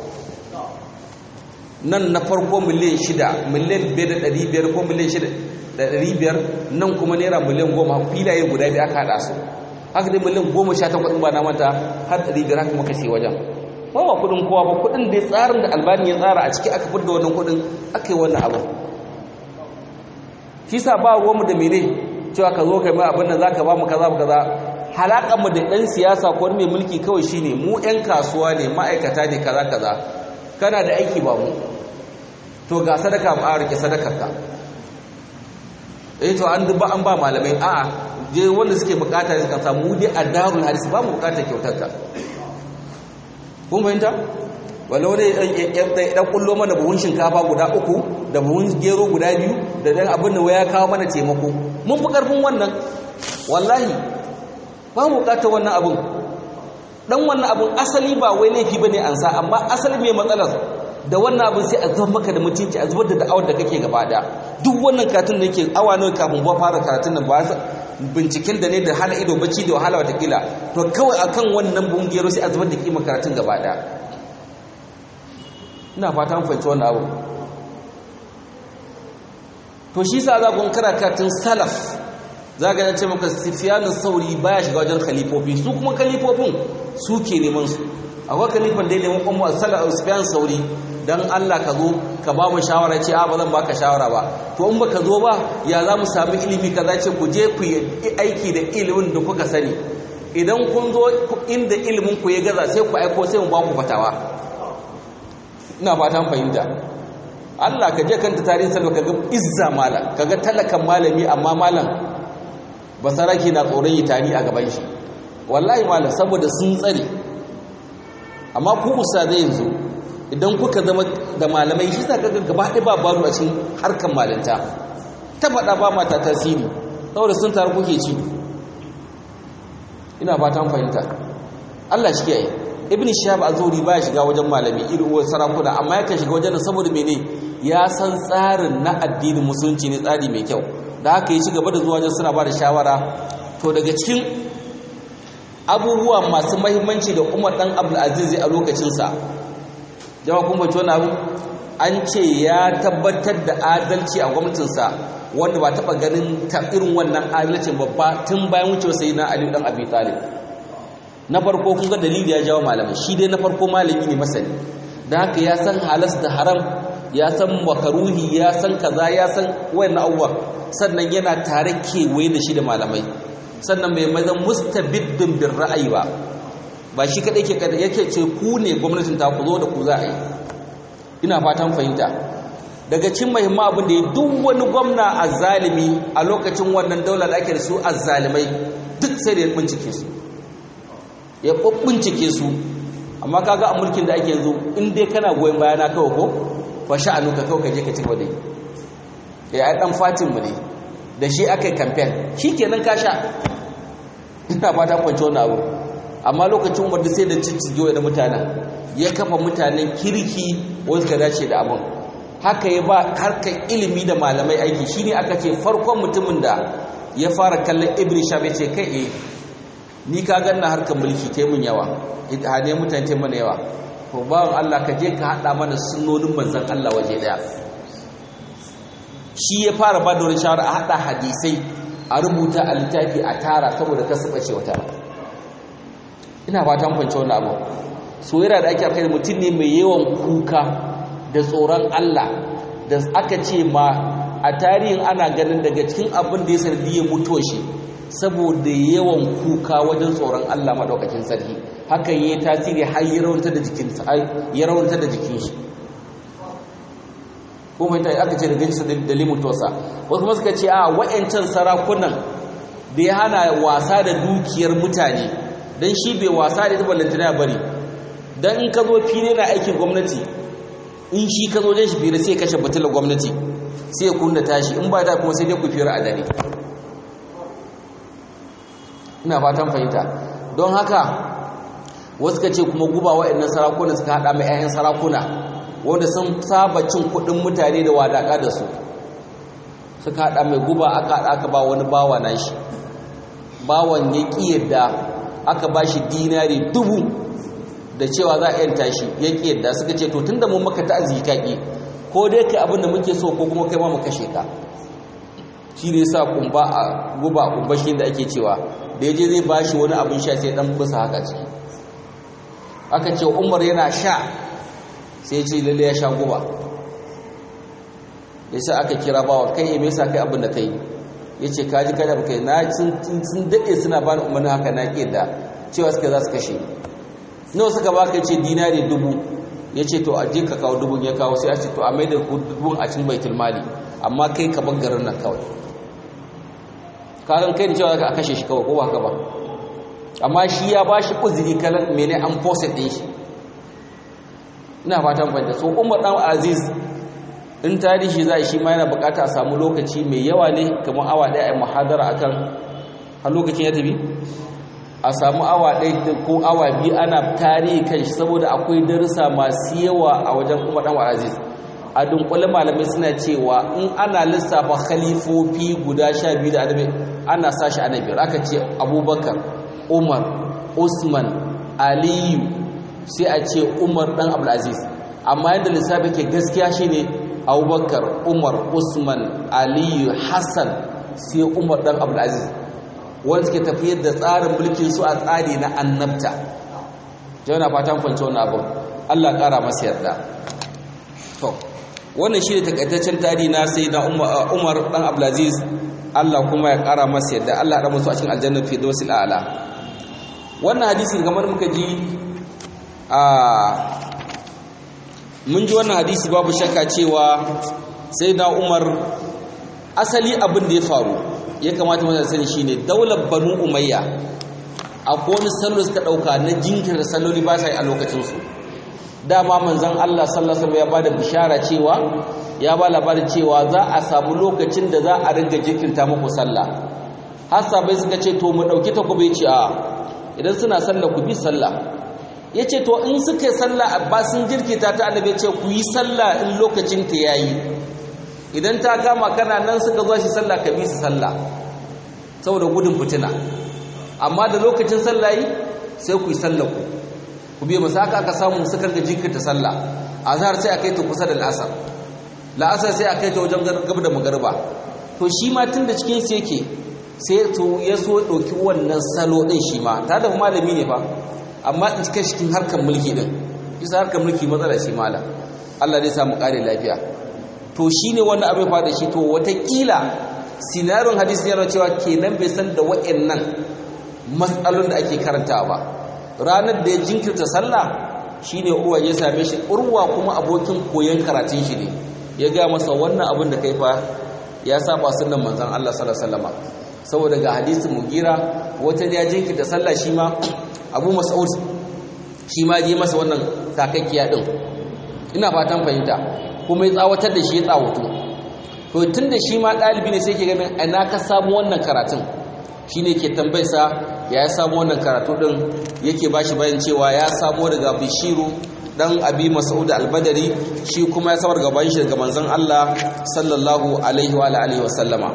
nan na farko miliyan 6 miliyan 5,500 ko miliyan 6,500 nan kuma naira miliyan 10 filaye guda biyu aka haɗa su haka dai miliyan 18 ba na mata har 500 haka muka sai wajen ba ba kudin kowa ba kudin da tsarin da albani ya tsara a ciki aka fidda wannan kudin aka yi wannan abin shi sa ba ruwanmu da mene cewa ka zo kai mai abin da za ka ba mu kaza mu kaza halakanmu da ɗan siyasa ko mai mulki kawai shine mu 'yan kasuwa ne ma'aikata ne kaza kaza kana da aiki ba mu to ga sadaka mu a rike sadakarka eh to an duba an ba malamai a'a je wanda suke bukata suka samu dai a darul hadis ba mu bukatar kyautar ka kun fahimta wala wani dan kullo mana buhun shinkafa guda uku da buhun gero guda biyu da dan abin da waya kawo mana taimako mun fi karfin wannan wallahi ba mu bukatar wannan abin dan wannan abin asali ba wai laifi bane an sa amma asali mai matsalar da wannan abin sai a zubar maka da mutunci a zubar da da'awar da kake gaba da duk wannan karatun da yake awa nawa kafin ba fara karatun nan ba binciken da ne da hana ido bacci da wahala watakila to kawai akan wannan bungero sai a zubar da kima karatun gaba da ina fata mun fahimci wannan abu to shi sa za ku kara karatun salaf za ga ce maka sufyan sauri baya shiga wajen khalifofi su kuma khalifofin su ke neman su akwai khalifan da ya neman ummu salaf sufyan sauri dan Allah ka zo ka ba mu shawara ce a ba zan baka shawara ba to in baka zo ba ya za mu sami ilimi kaza ce ku je ku yi aiki da ilimin da kuka sani idan kun zo inda ilimin ku ya gaza sai ku aiko sai mu ba ku fatawa ina fatan fahimta Allah ka je kanta tarihin salwa ka ga izza mala ka ga talakan malami amma malam basaraki na tsoron yi tari a gaban shi wallahi malam saboda sun tsare amma ku zai yanzu idan kuka zama da malamai shi za ka ga gaba ɗaya ba baro a cikin harkar malanta ta faɗa ba mata tasiri saboda sun taru kuke ci ina fatan fahimta Allah shi kiyaye ibn shihab azuri ba shiga wajen malami irin uwar sarakuna amma yakan shiga wajen saboda mene ya san tsarin na addinin musulunci ne tsari mai kyau da haka ya ci gaba da zuwa wajen suna ba da shawara to daga cikin abubuwa masu mahimmanci da umar dan abdul aziz a lokacinsa jama kun bace wannan abu an ce ya tabbatar da adalci a gwamnatinsa wanda ba taɓa ganin ta irin wannan adalcin babba tun bayan wucewa sai na aliyu dan abi talib na farko kun ga dalili ya jawo malamai shi dai na farko malami ne masani da haka ya san halas da haram ya san makaruhi ya san kaza ya san wayannan abubuwa sannan yana tare kewaye da shi da malamai sannan bai mazan mustabiddin bin ra'ayi ba ba shi kadai ke kada yake ce ku ne gwamnatin ta ku zo da ku za a yi ina fatan fahimta daga cin muhimman abin da ya duk wani gwamna azzalimi a lokacin wannan daular da ake da su azzalimai duk sai da ya bincike su ya bincike su amma kaga a mulkin da ake yanzu in dai kana goyon bayana kawai ko fa sha'anuka kawai ka je ka ci gaba da yi ya ai dan fatin mu ne da shi aka yi campaign shikenan ka sha ina fata kwanci wannan abu amma lokacin wanda sai da ciccijo da mutanen ya kafa mutanen kirki wanda ka dace da abin haka ya ba harkar ilimi da malamai aiki shine aka ce farkon mutumin da ya fara kallon ibn shab ce kai eh ni ka ganna harkar mulki ta mun yawa hane mutane ta mana yawa to bawan Allah ka je ka hada mana sunnonin manzon Allah waje daya shi ya fara ba da wani shawara a hada hadisai a rubuta a littafi a tara saboda ka saba ce wata ina fatan fahimci wannan abu soyayya da ake akai mutum ne mai yawan kuka da tsoron Allah da aka ce ma a tarihin ana ganin daga cikin abin da ya sardi ya mutuwa shi saboda yawan kuka wajen tsoron Allah madaukakin sarki hakan yayi tasiri har ya rawanta da jikin ya rawanta da jikin shi ko mai tai aka ce da gaji da limutosa wasu kuma suka ce a wayancan sarakunan da ya hana wasa da dukiyar mutane dan shi bai wasa da ita ballantana bari dan in ka zo fili na aikin gwamnati in shi ka zo dan shi fira sai kashe batular gwamnati sai ya kunna tashi in ba ta kuma sai dai ku fira a dare ina fatan fahimta don haka wasu ka ce kuma guba waɗannan sarakuna suka haɗa mai 'ya'yan sarakuna wanda sun saba cin kuɗin mutane da wadaƙa da su suka haɗa mai guba aka haɗa aka ba wani bawa na shi bawan ya ƙi yadda aka ba shi dinari dubu da cewa za a yanta shi ya ƙi yadda suka ce to tun da mun maka ta kaƙi ko dai kai abin da muke so ko kuma kai ma mu kashe ka shi ne sa kumba a guba kumba shi da ake cewa da ya je zai ba shi wani abin sha sai dan busa haka ciki aka ce umar yana sha sai ce lalle ya sha guba ya sa aka kira bawa kai ya mesa kai abin da kai ya ce kaji kada ba kai na sun daɗe suna ba ni umarni haka na ƙi da cewa suka za su kashe nawa suka ba ka ce dinari dubu ya ce to a je ka kawo dubun ya kawo sai a ce to a mai da dubun a cikin baitul mali amma kai ka bar garin nan kawai kagan kai da cewa ka kashe shi kawai ko ba ka ba amma shi ya ba shi uzuri kalan mene an fosa ɗin shi ina fatan fahimta so umar ɗan aziz in tarihi za shi ma yana bukata a samu lokaci mai yawa ne kamar awa ɗaya a muhadara akan har lokacin ya tafi a samu awa ɗaya ko awa biyu ana tarihi kan shi saboda akwai darussa masu yawa a wajen umar ɗan aziz a dunkule malamai suna cewa in ana lissafa khalifofi guda sha biyu da adabi ana sa shi ana biyar aka ce abubakar umar usman aliyu sai a ce umar dan abdulaziz amma yadda lissafi ke gaskiya shine abubakar umar usman aliyu hassan sai umar dan abdulaziz wanda suke tafiyar da tsarin mulkin su a tsari na annabta jauna fatan kwanci wani abin allah kara masa yarda to wannan shi ne takaitaccen tarihi na sai na umar dan abdulaziz allah kuma ya kara masa yarda allah ya musu a cikin aljannar firdausil a'la wannan hadisi kamar muka ji a mun ji wannan hadisi babu shakka cewa sai na umar asali abin da ya faru ya kamata mutane sani shine daular banu umayya akwai wani salo suka dauka na jinkirta salloli ba sa yi a lokacinsu dama manzon Allah sallallahu alaihi ya bada bishara cewa ya ba labarin cewa za a samu lokacin da za a ringa jinkirta muku sallah har sabai suka ce to mu dauki takobi ce a idan suna sallah ku bi sallah ya ce to in suka yi sallah ba sun jirkita ta annabi ce ku yi sallah in lokacin ta yayi idan ta kama kana nan suka zo shi sallah ka bi su sallah saboda gudun fitina amma da lokacin sallah yi sai ku yi sallah ku ku biya masu haka aka samu suka ga jinkirta sallah azhar sai a kai ta kusa da la'asar la'asar sai a kai ta wajen gaba da magarba to shi ma tun da cikin su yake sai to ya so ɗauki wannan salo ɗin shi ma ta da malami ne fa amma in cika cikin harkar mulki ɗin bisa harkar mulki matsala shi mala Allah zai samu ƙare lafiya to shi ne wannan abin fa da shi to watakila sinarin hadisi yana cewa kenan bai san da wa'annan matsalolin da ake karantawa ba ranar da ya jinkirta sallah shine urwa ya same shi urwa kuma abokin koyon karatun shi ne ya ga masa wannan abin da kai fa ya saba sunnan manzon Allah sallallahu alaihi wasallam saboda ga hadisin mugira wata ne ya jinkirta sallah shi ma Abu Mas'ud shi ma je masa wannan takakkiya din ina fatan fahimta kuma ya tsawatar da shi ya tsawato to tunda shi ma dalibi ne sai ke ganin ina ka samu wannan karatun shine ke tambayarsa ya samu wannan karatu din yake bashi bayan cewa ya samu daga Bishiru dan Abi Mas'ud al-Badri shi kuma ya samar gaban shi daga manzon Allah sallallahu alaihi wa alihi wa sallama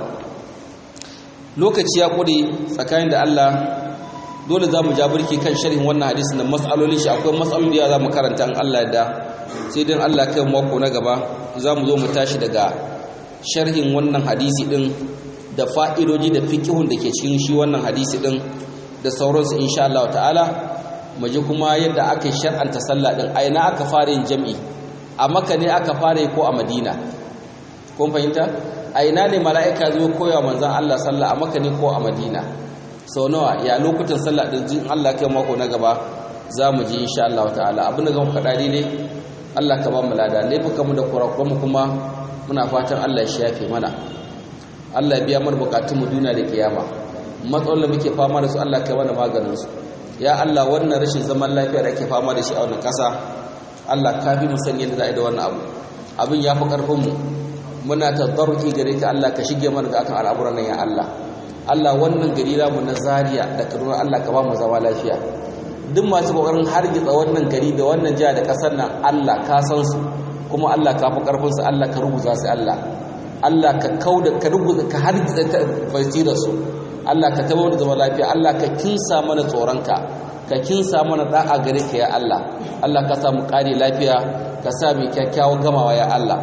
lokaci ya kure tsakanin da Allah dole zamu ja burki kan sharhin wannan hadisi na mas'alolin shi akwai mas'aloli da zamu karanta in Allah ya da sai dan Allah kai mako na gaba zamu zo mu tashi daga sharhin wannan hadisi din da fa'idoji da fikihun da ke cikin shi wannan hadisi din da sauransu insha Allah ta'ala mu ji kuma yadda aka shar'anta sallah din a ina aka fara yin jami'i a Makka ne aka fara yi ko a Madina kun fahimta a ina ne mala'ika zo koya manzon Allah sallah a Makka ne ko a Madina sau nawa ya lokutan sallah din jin Allah kai mako na gaba za mu ji insha Allah ta'ala abin da zan faɗa ne Allah ka ba mu lada laifukan mu da kurakuran mu kuma muna fatan Allah ya shafe mana Allah biya mana bukatun mu duniya da kiyama matsalolin da muke fama da su Allah kai mana maganin su ya Allah wannan rashin zaman lafiya da ake fama da shi a wannan ƙasa Allah ka fi mu san yadda za a yi da wannan abu abin ya fi ƙarfin mu muna tadarruki gare ka Allah ka shige mana ga akan al'amuran nan ya Allah Allah wannan gari mu na Zaria da Kaduna Allah ka ba mu zama lafiya duk masu kokarin hargitsa wannan gari da wannan jiha da ƙasar nan Allah ka san su kuma Allah ka fi ƙarfin su Allah ka rubuta su Allah Allah ka kauda ka rubuta ka hargitsa ta basira su Allah ka tabbatar da zama lafiya Allah ka kinsa mana tsoronka ka kinsa mana da'a gare ka ya Allah Allah ka samu kare lafiya ka sa mu kyakkyawan gamawa ya Allah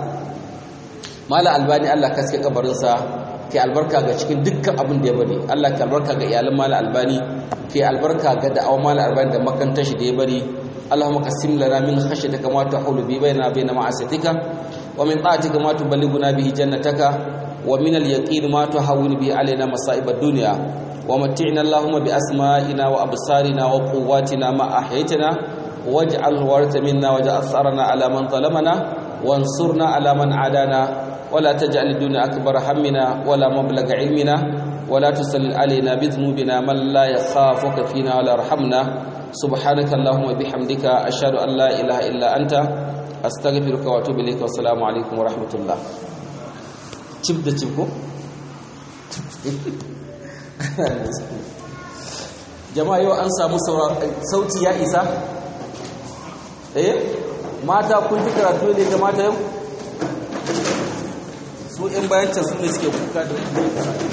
mala albani Allah ka sake kabarin sa kai albarka ga cikin dukkan abin da ya bari Allah ka albarka ga iyalan mala albani kai albarka ga da'awa mala albani da makantar shi da ya bari اللهم قسم لنا من خشيتك ما تحول به بيننا وبين معصيتك ومن طاعتك ما تبلغنا به جنتك ومن اليقين ما تهون به علينا مصائب الدنيا ومتعنا اللهم بأسمائنا وأبصارنا وقواتنا ما أحيتنا واجعل الوارث منا واجعل ثارنا على من ظلمنا وانصرنا على من عادانا ولا تجعل الدنيا أكبر همنا ولا مبلغ علمنا ولا تسلل علينا بذنوبنا من لا يخافك فينا ولا يرحمنا سبحانك اللهم وبحمدك أشهد أن لا إله إلا أنت أستغفرك وأتوب إليك والسلام عليكم ورحمة الله cif da cif ko? jama'a yau an samu sauti ya isa? eh mata kun fi karatu ne ga mata yau? su 'yan bayan can su ne suke kuka da karatu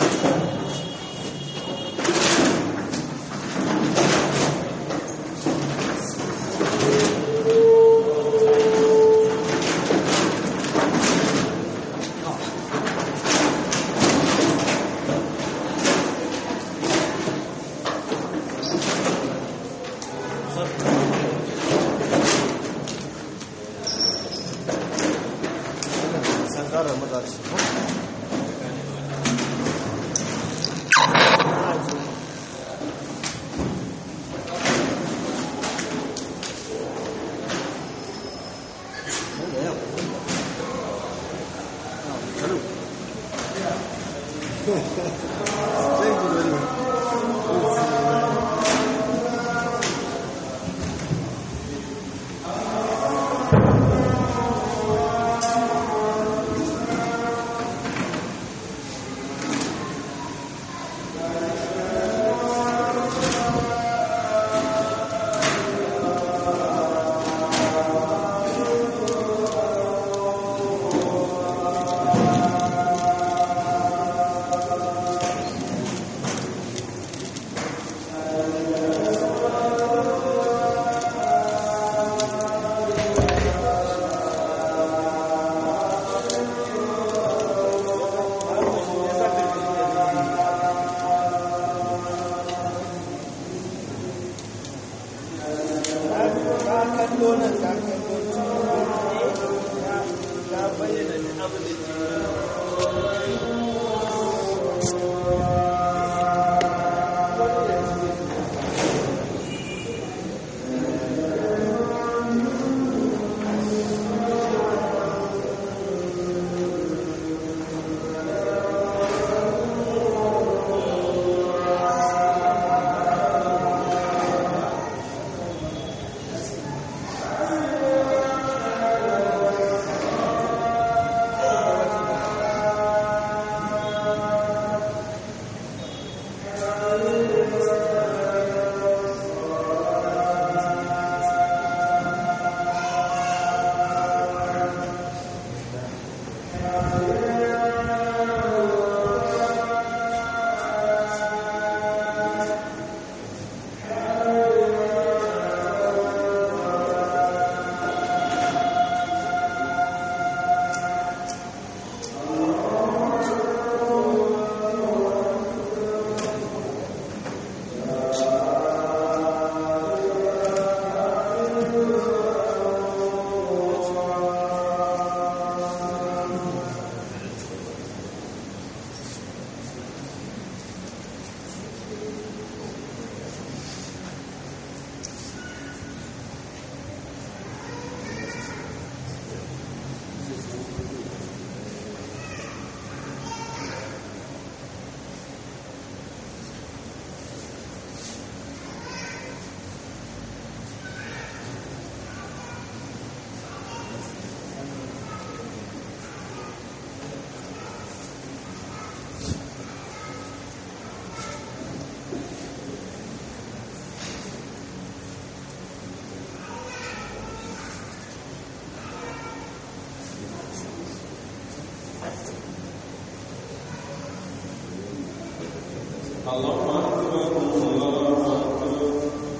الله أكبر الله أكبر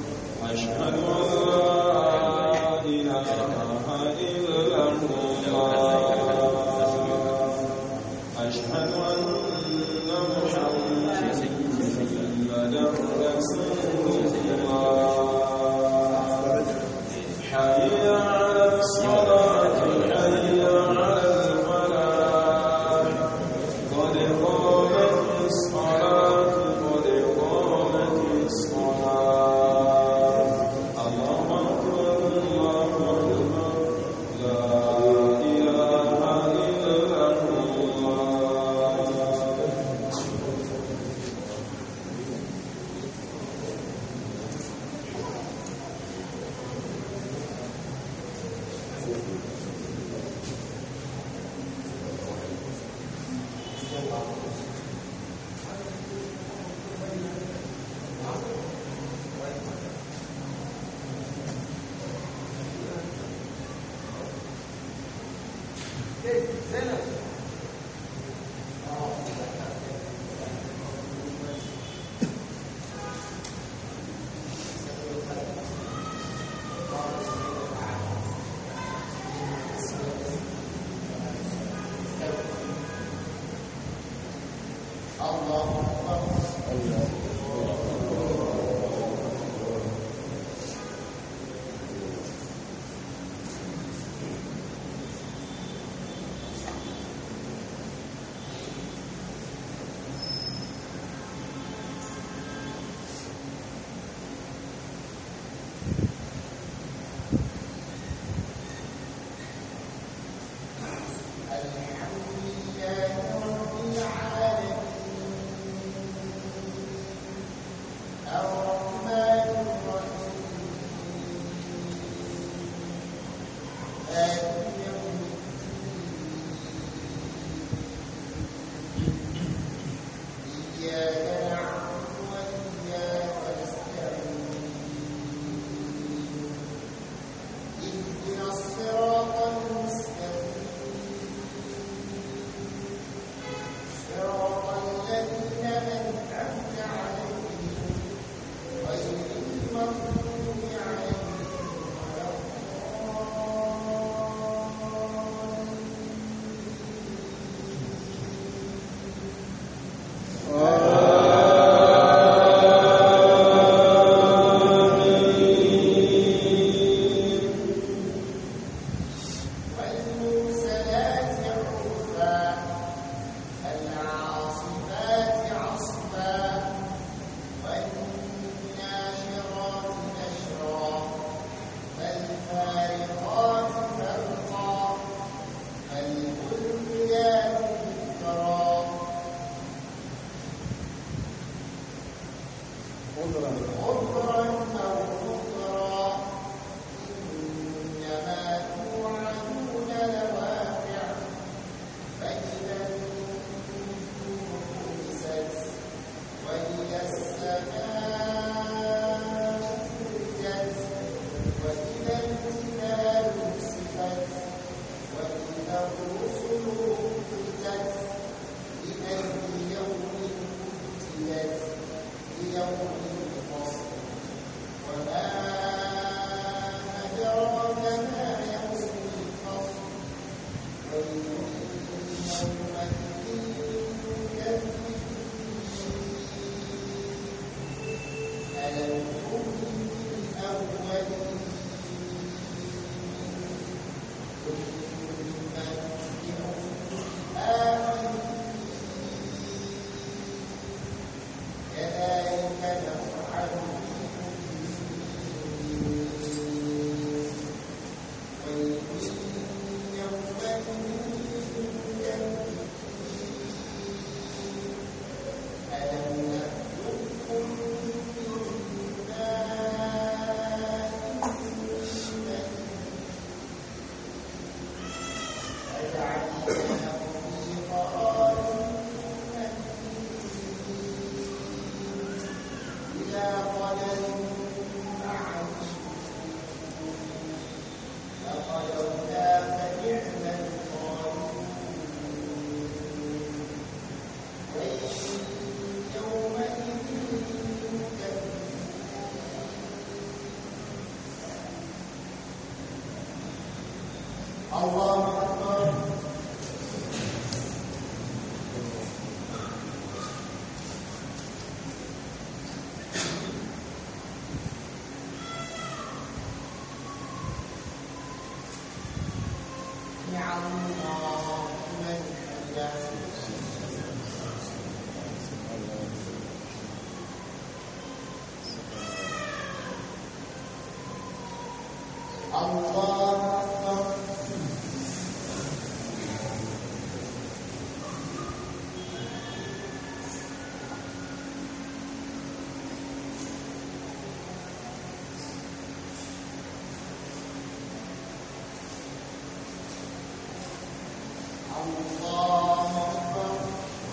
أشهد أن لا إله إلا الله أشهد أن محمدا رسول الله حي على الصلاة حي على الفلاح قد قامت الصلاة قد قامت الصلاة الله أكبر الله أكبر لا إله إلا الله الله أكبر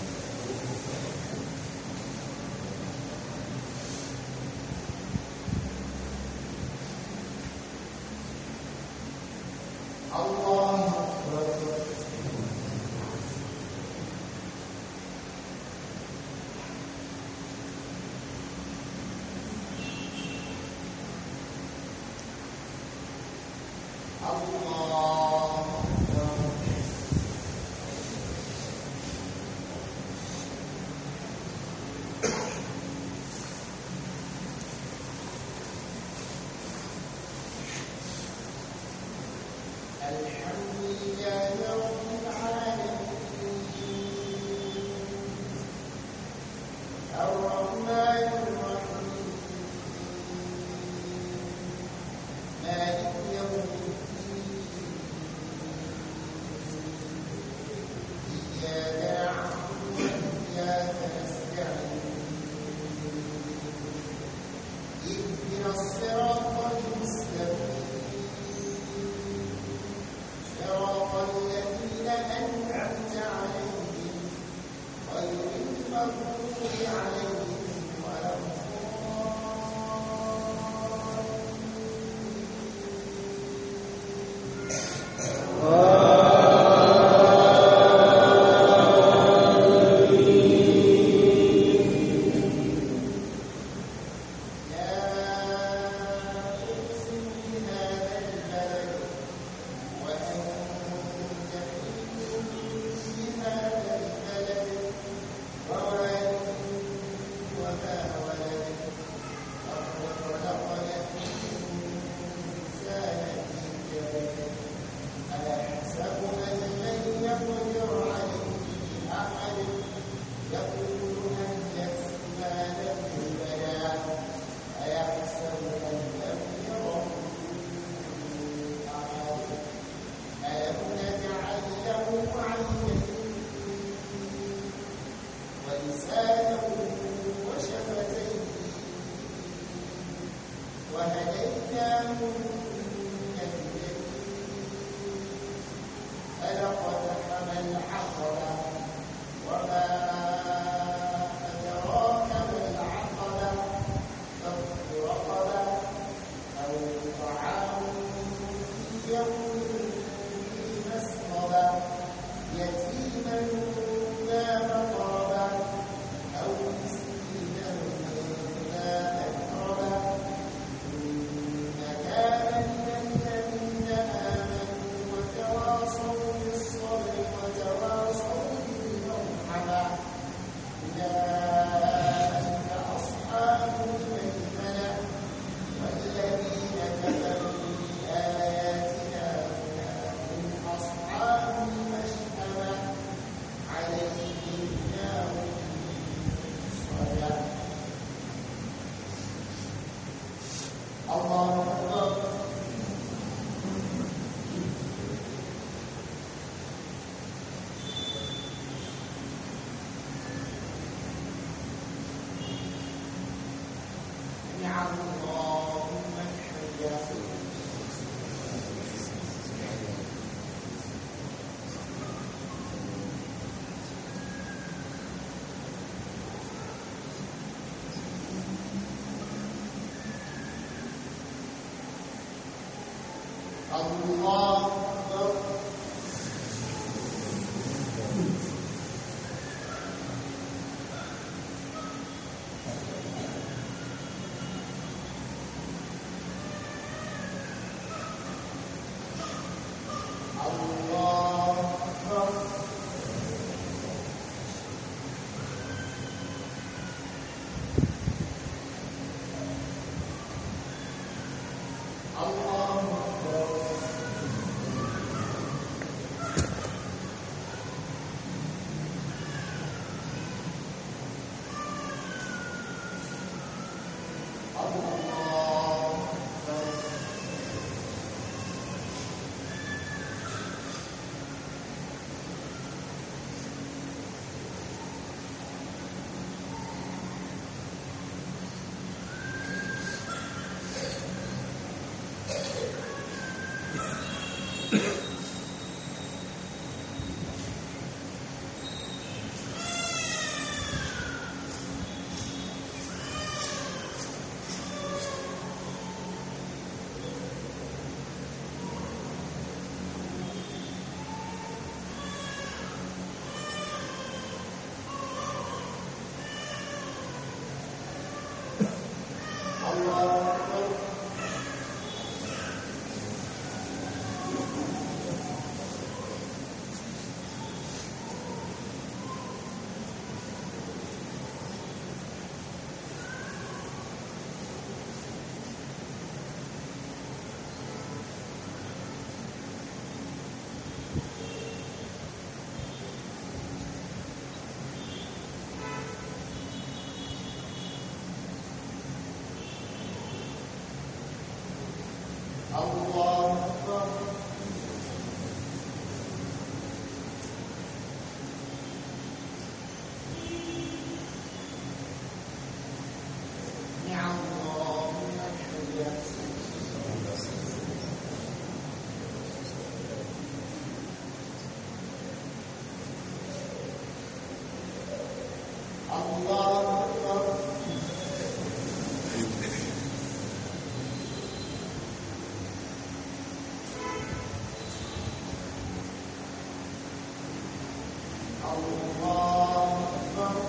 الله أكبر الله أكبر الله أكبر الله أكبر الله أكبر الله أكبر نعم اللهم الحمد الله أكبر الله أكبر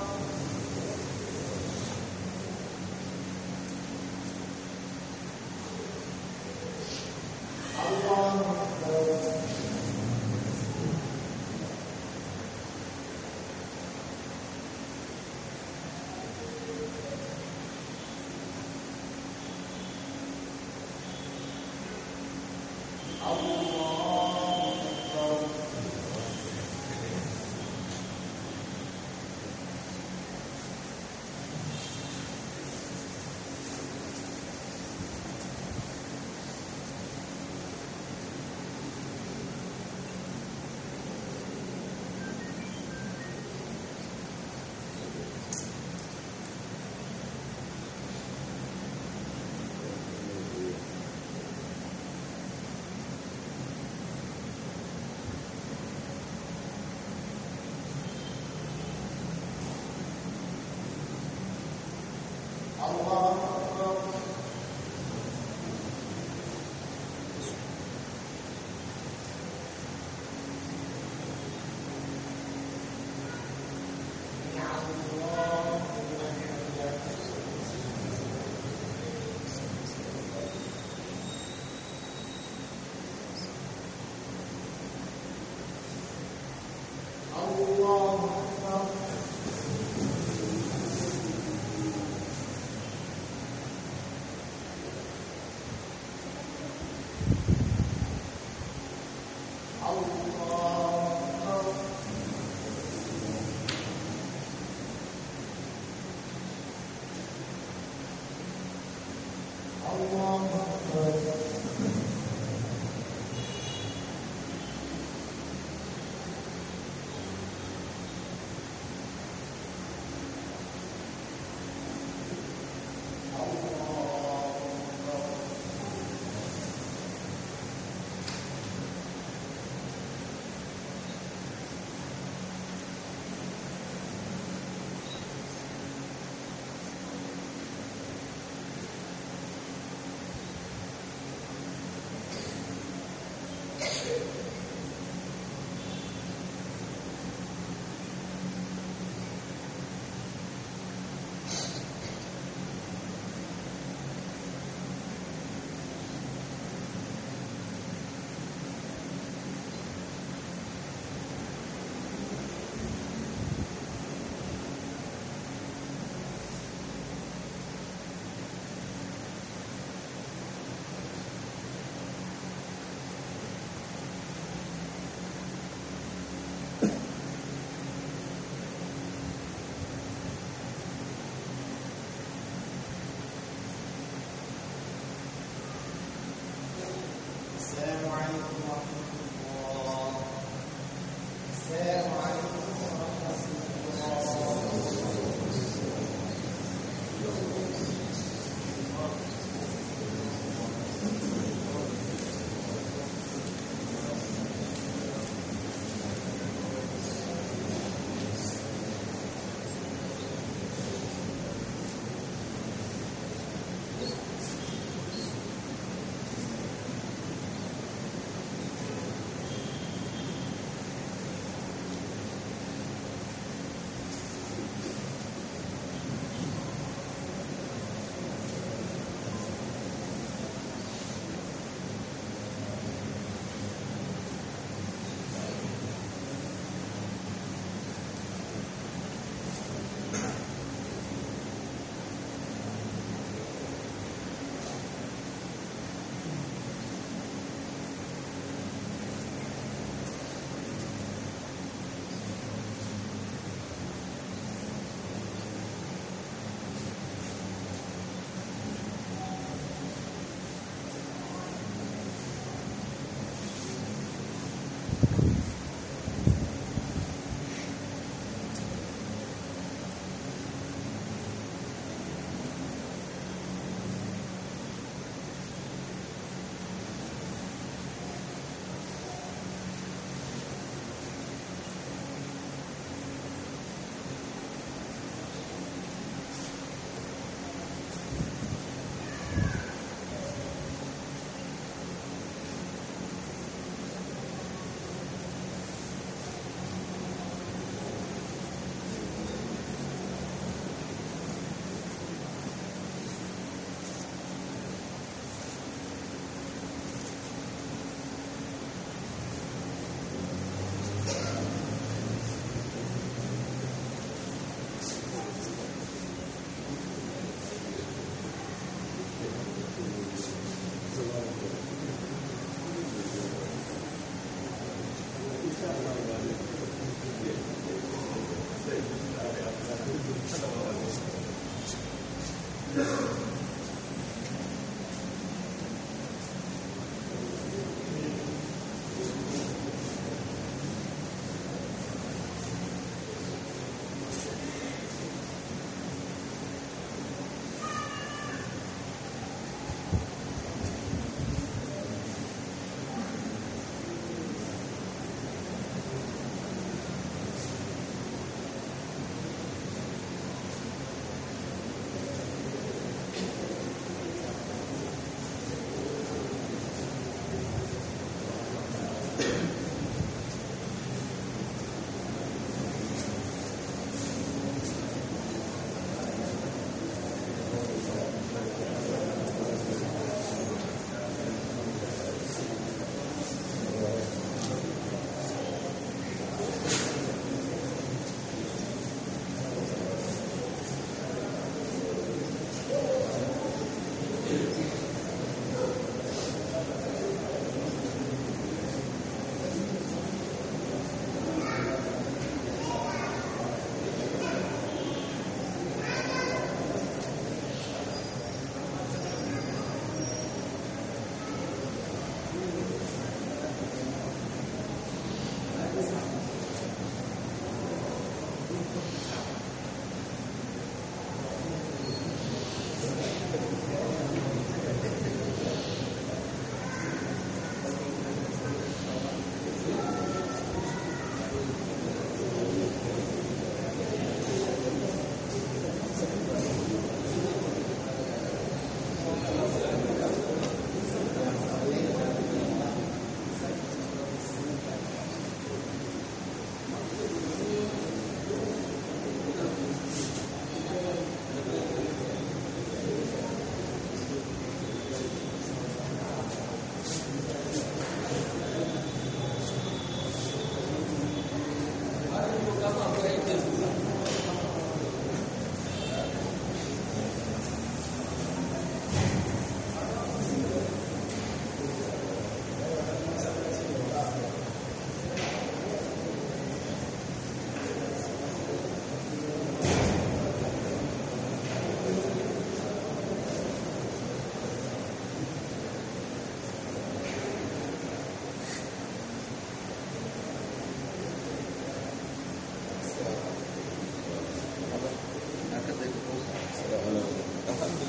الله أكبر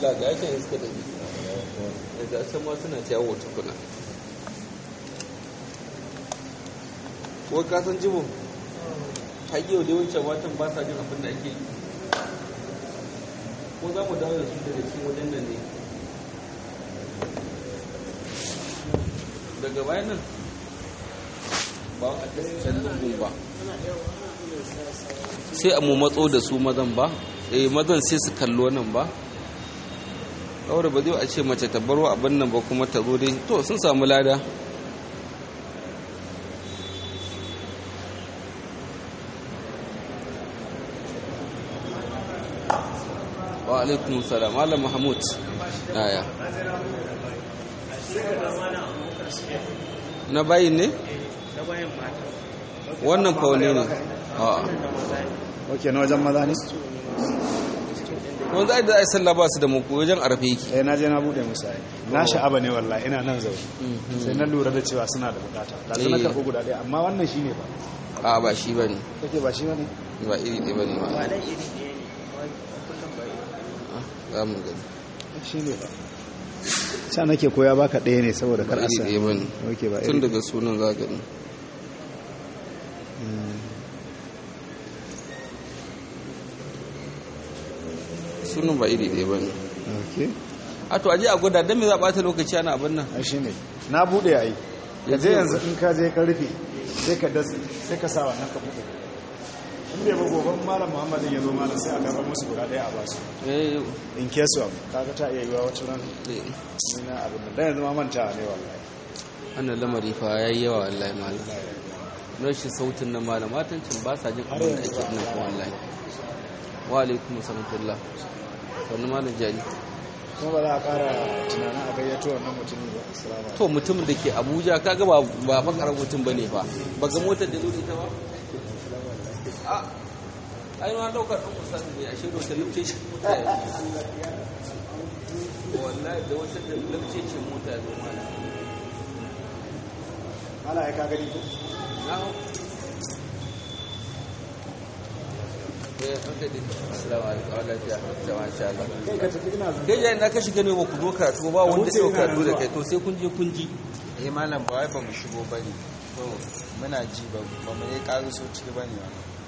la ga yakin iska da bi daga can ma suna ta yawo tukuna ko ka san jibo hayyau da wancan watan ba sa jin abin da ake yi ko za mu dawo da su daga cikin wajen nan ne daga bayan nan ba a can lungun ba sai a mu matso da su mazan ba eh mazan sai su kallo nan ba kawai ba zai a ce mace ta baro abin nan ba kuma ta zo dai to sun samu lada wa alaikun salam malam mahmud aya na bayin ne wannan faune ne a ok na wajen maza ne wanda da ai sallah ba su da muku wajen arfe yake eh na je na bude musu ai na sha'aba ne wallahi ina nan zaune sai na lura da cewa suna da bukata da su na Eh. karɓi guda ɗaya amma wannan shine ba a ba shi bane kake ba shi bane ba iri ɗaya bane ma za mu gani shine ba sa nake koya baka ɗaya ne saboda kar ba a iri sa ɗaya bane okay ba tun iri daga sunan za gani sunan ba iri ɗaya bane okay a to aje a gwada don me za a ɓata lokaci ana abin nan ai shine na bude ai ka je yanzu in ka je ka rufe sai ka datse sai ka sa wannan ka bude in bai ba goban malam muhammadin ya zo malam sai a karɓar musu guda ɗaya a basu eh in case of kaga ta iya yiwa wacce ran eh, ni na abin nan dan yanzu ma manta ne wallahi wannan lamari fa yayi yawa wallahi malam rashin sautin na malam matancin ba sa jin abin da ake nan kuma wallahi wa alaikum assalam wannan malam jari kuma ba za a ƙara tunanin a gayyato wannan mutumin ba assalamu alaikum to mutumin da ke abuja kaga ba ba bakarar mutum bane fa ba ga motar da zo da ita ba a ai ma daukar ɗan ustaz ne a shaidu ta lifce shi mota ya zo. wallahi da wata da lifce ce mota ya zo mana ala ya ka gani ko na hau eh an kai dai assalamu alaikum wa lafiya da masha Allah kai ka tafi ina zuwa kai yayin da ka shiga ne ba ku zo karatu ba wanda wuce ya ina karatu da zuwa. kai to sai kun je kun ji eh malam ba wai ba mu shigo bane to muna ji ba ba mu yi ƙaruso ciki bane ba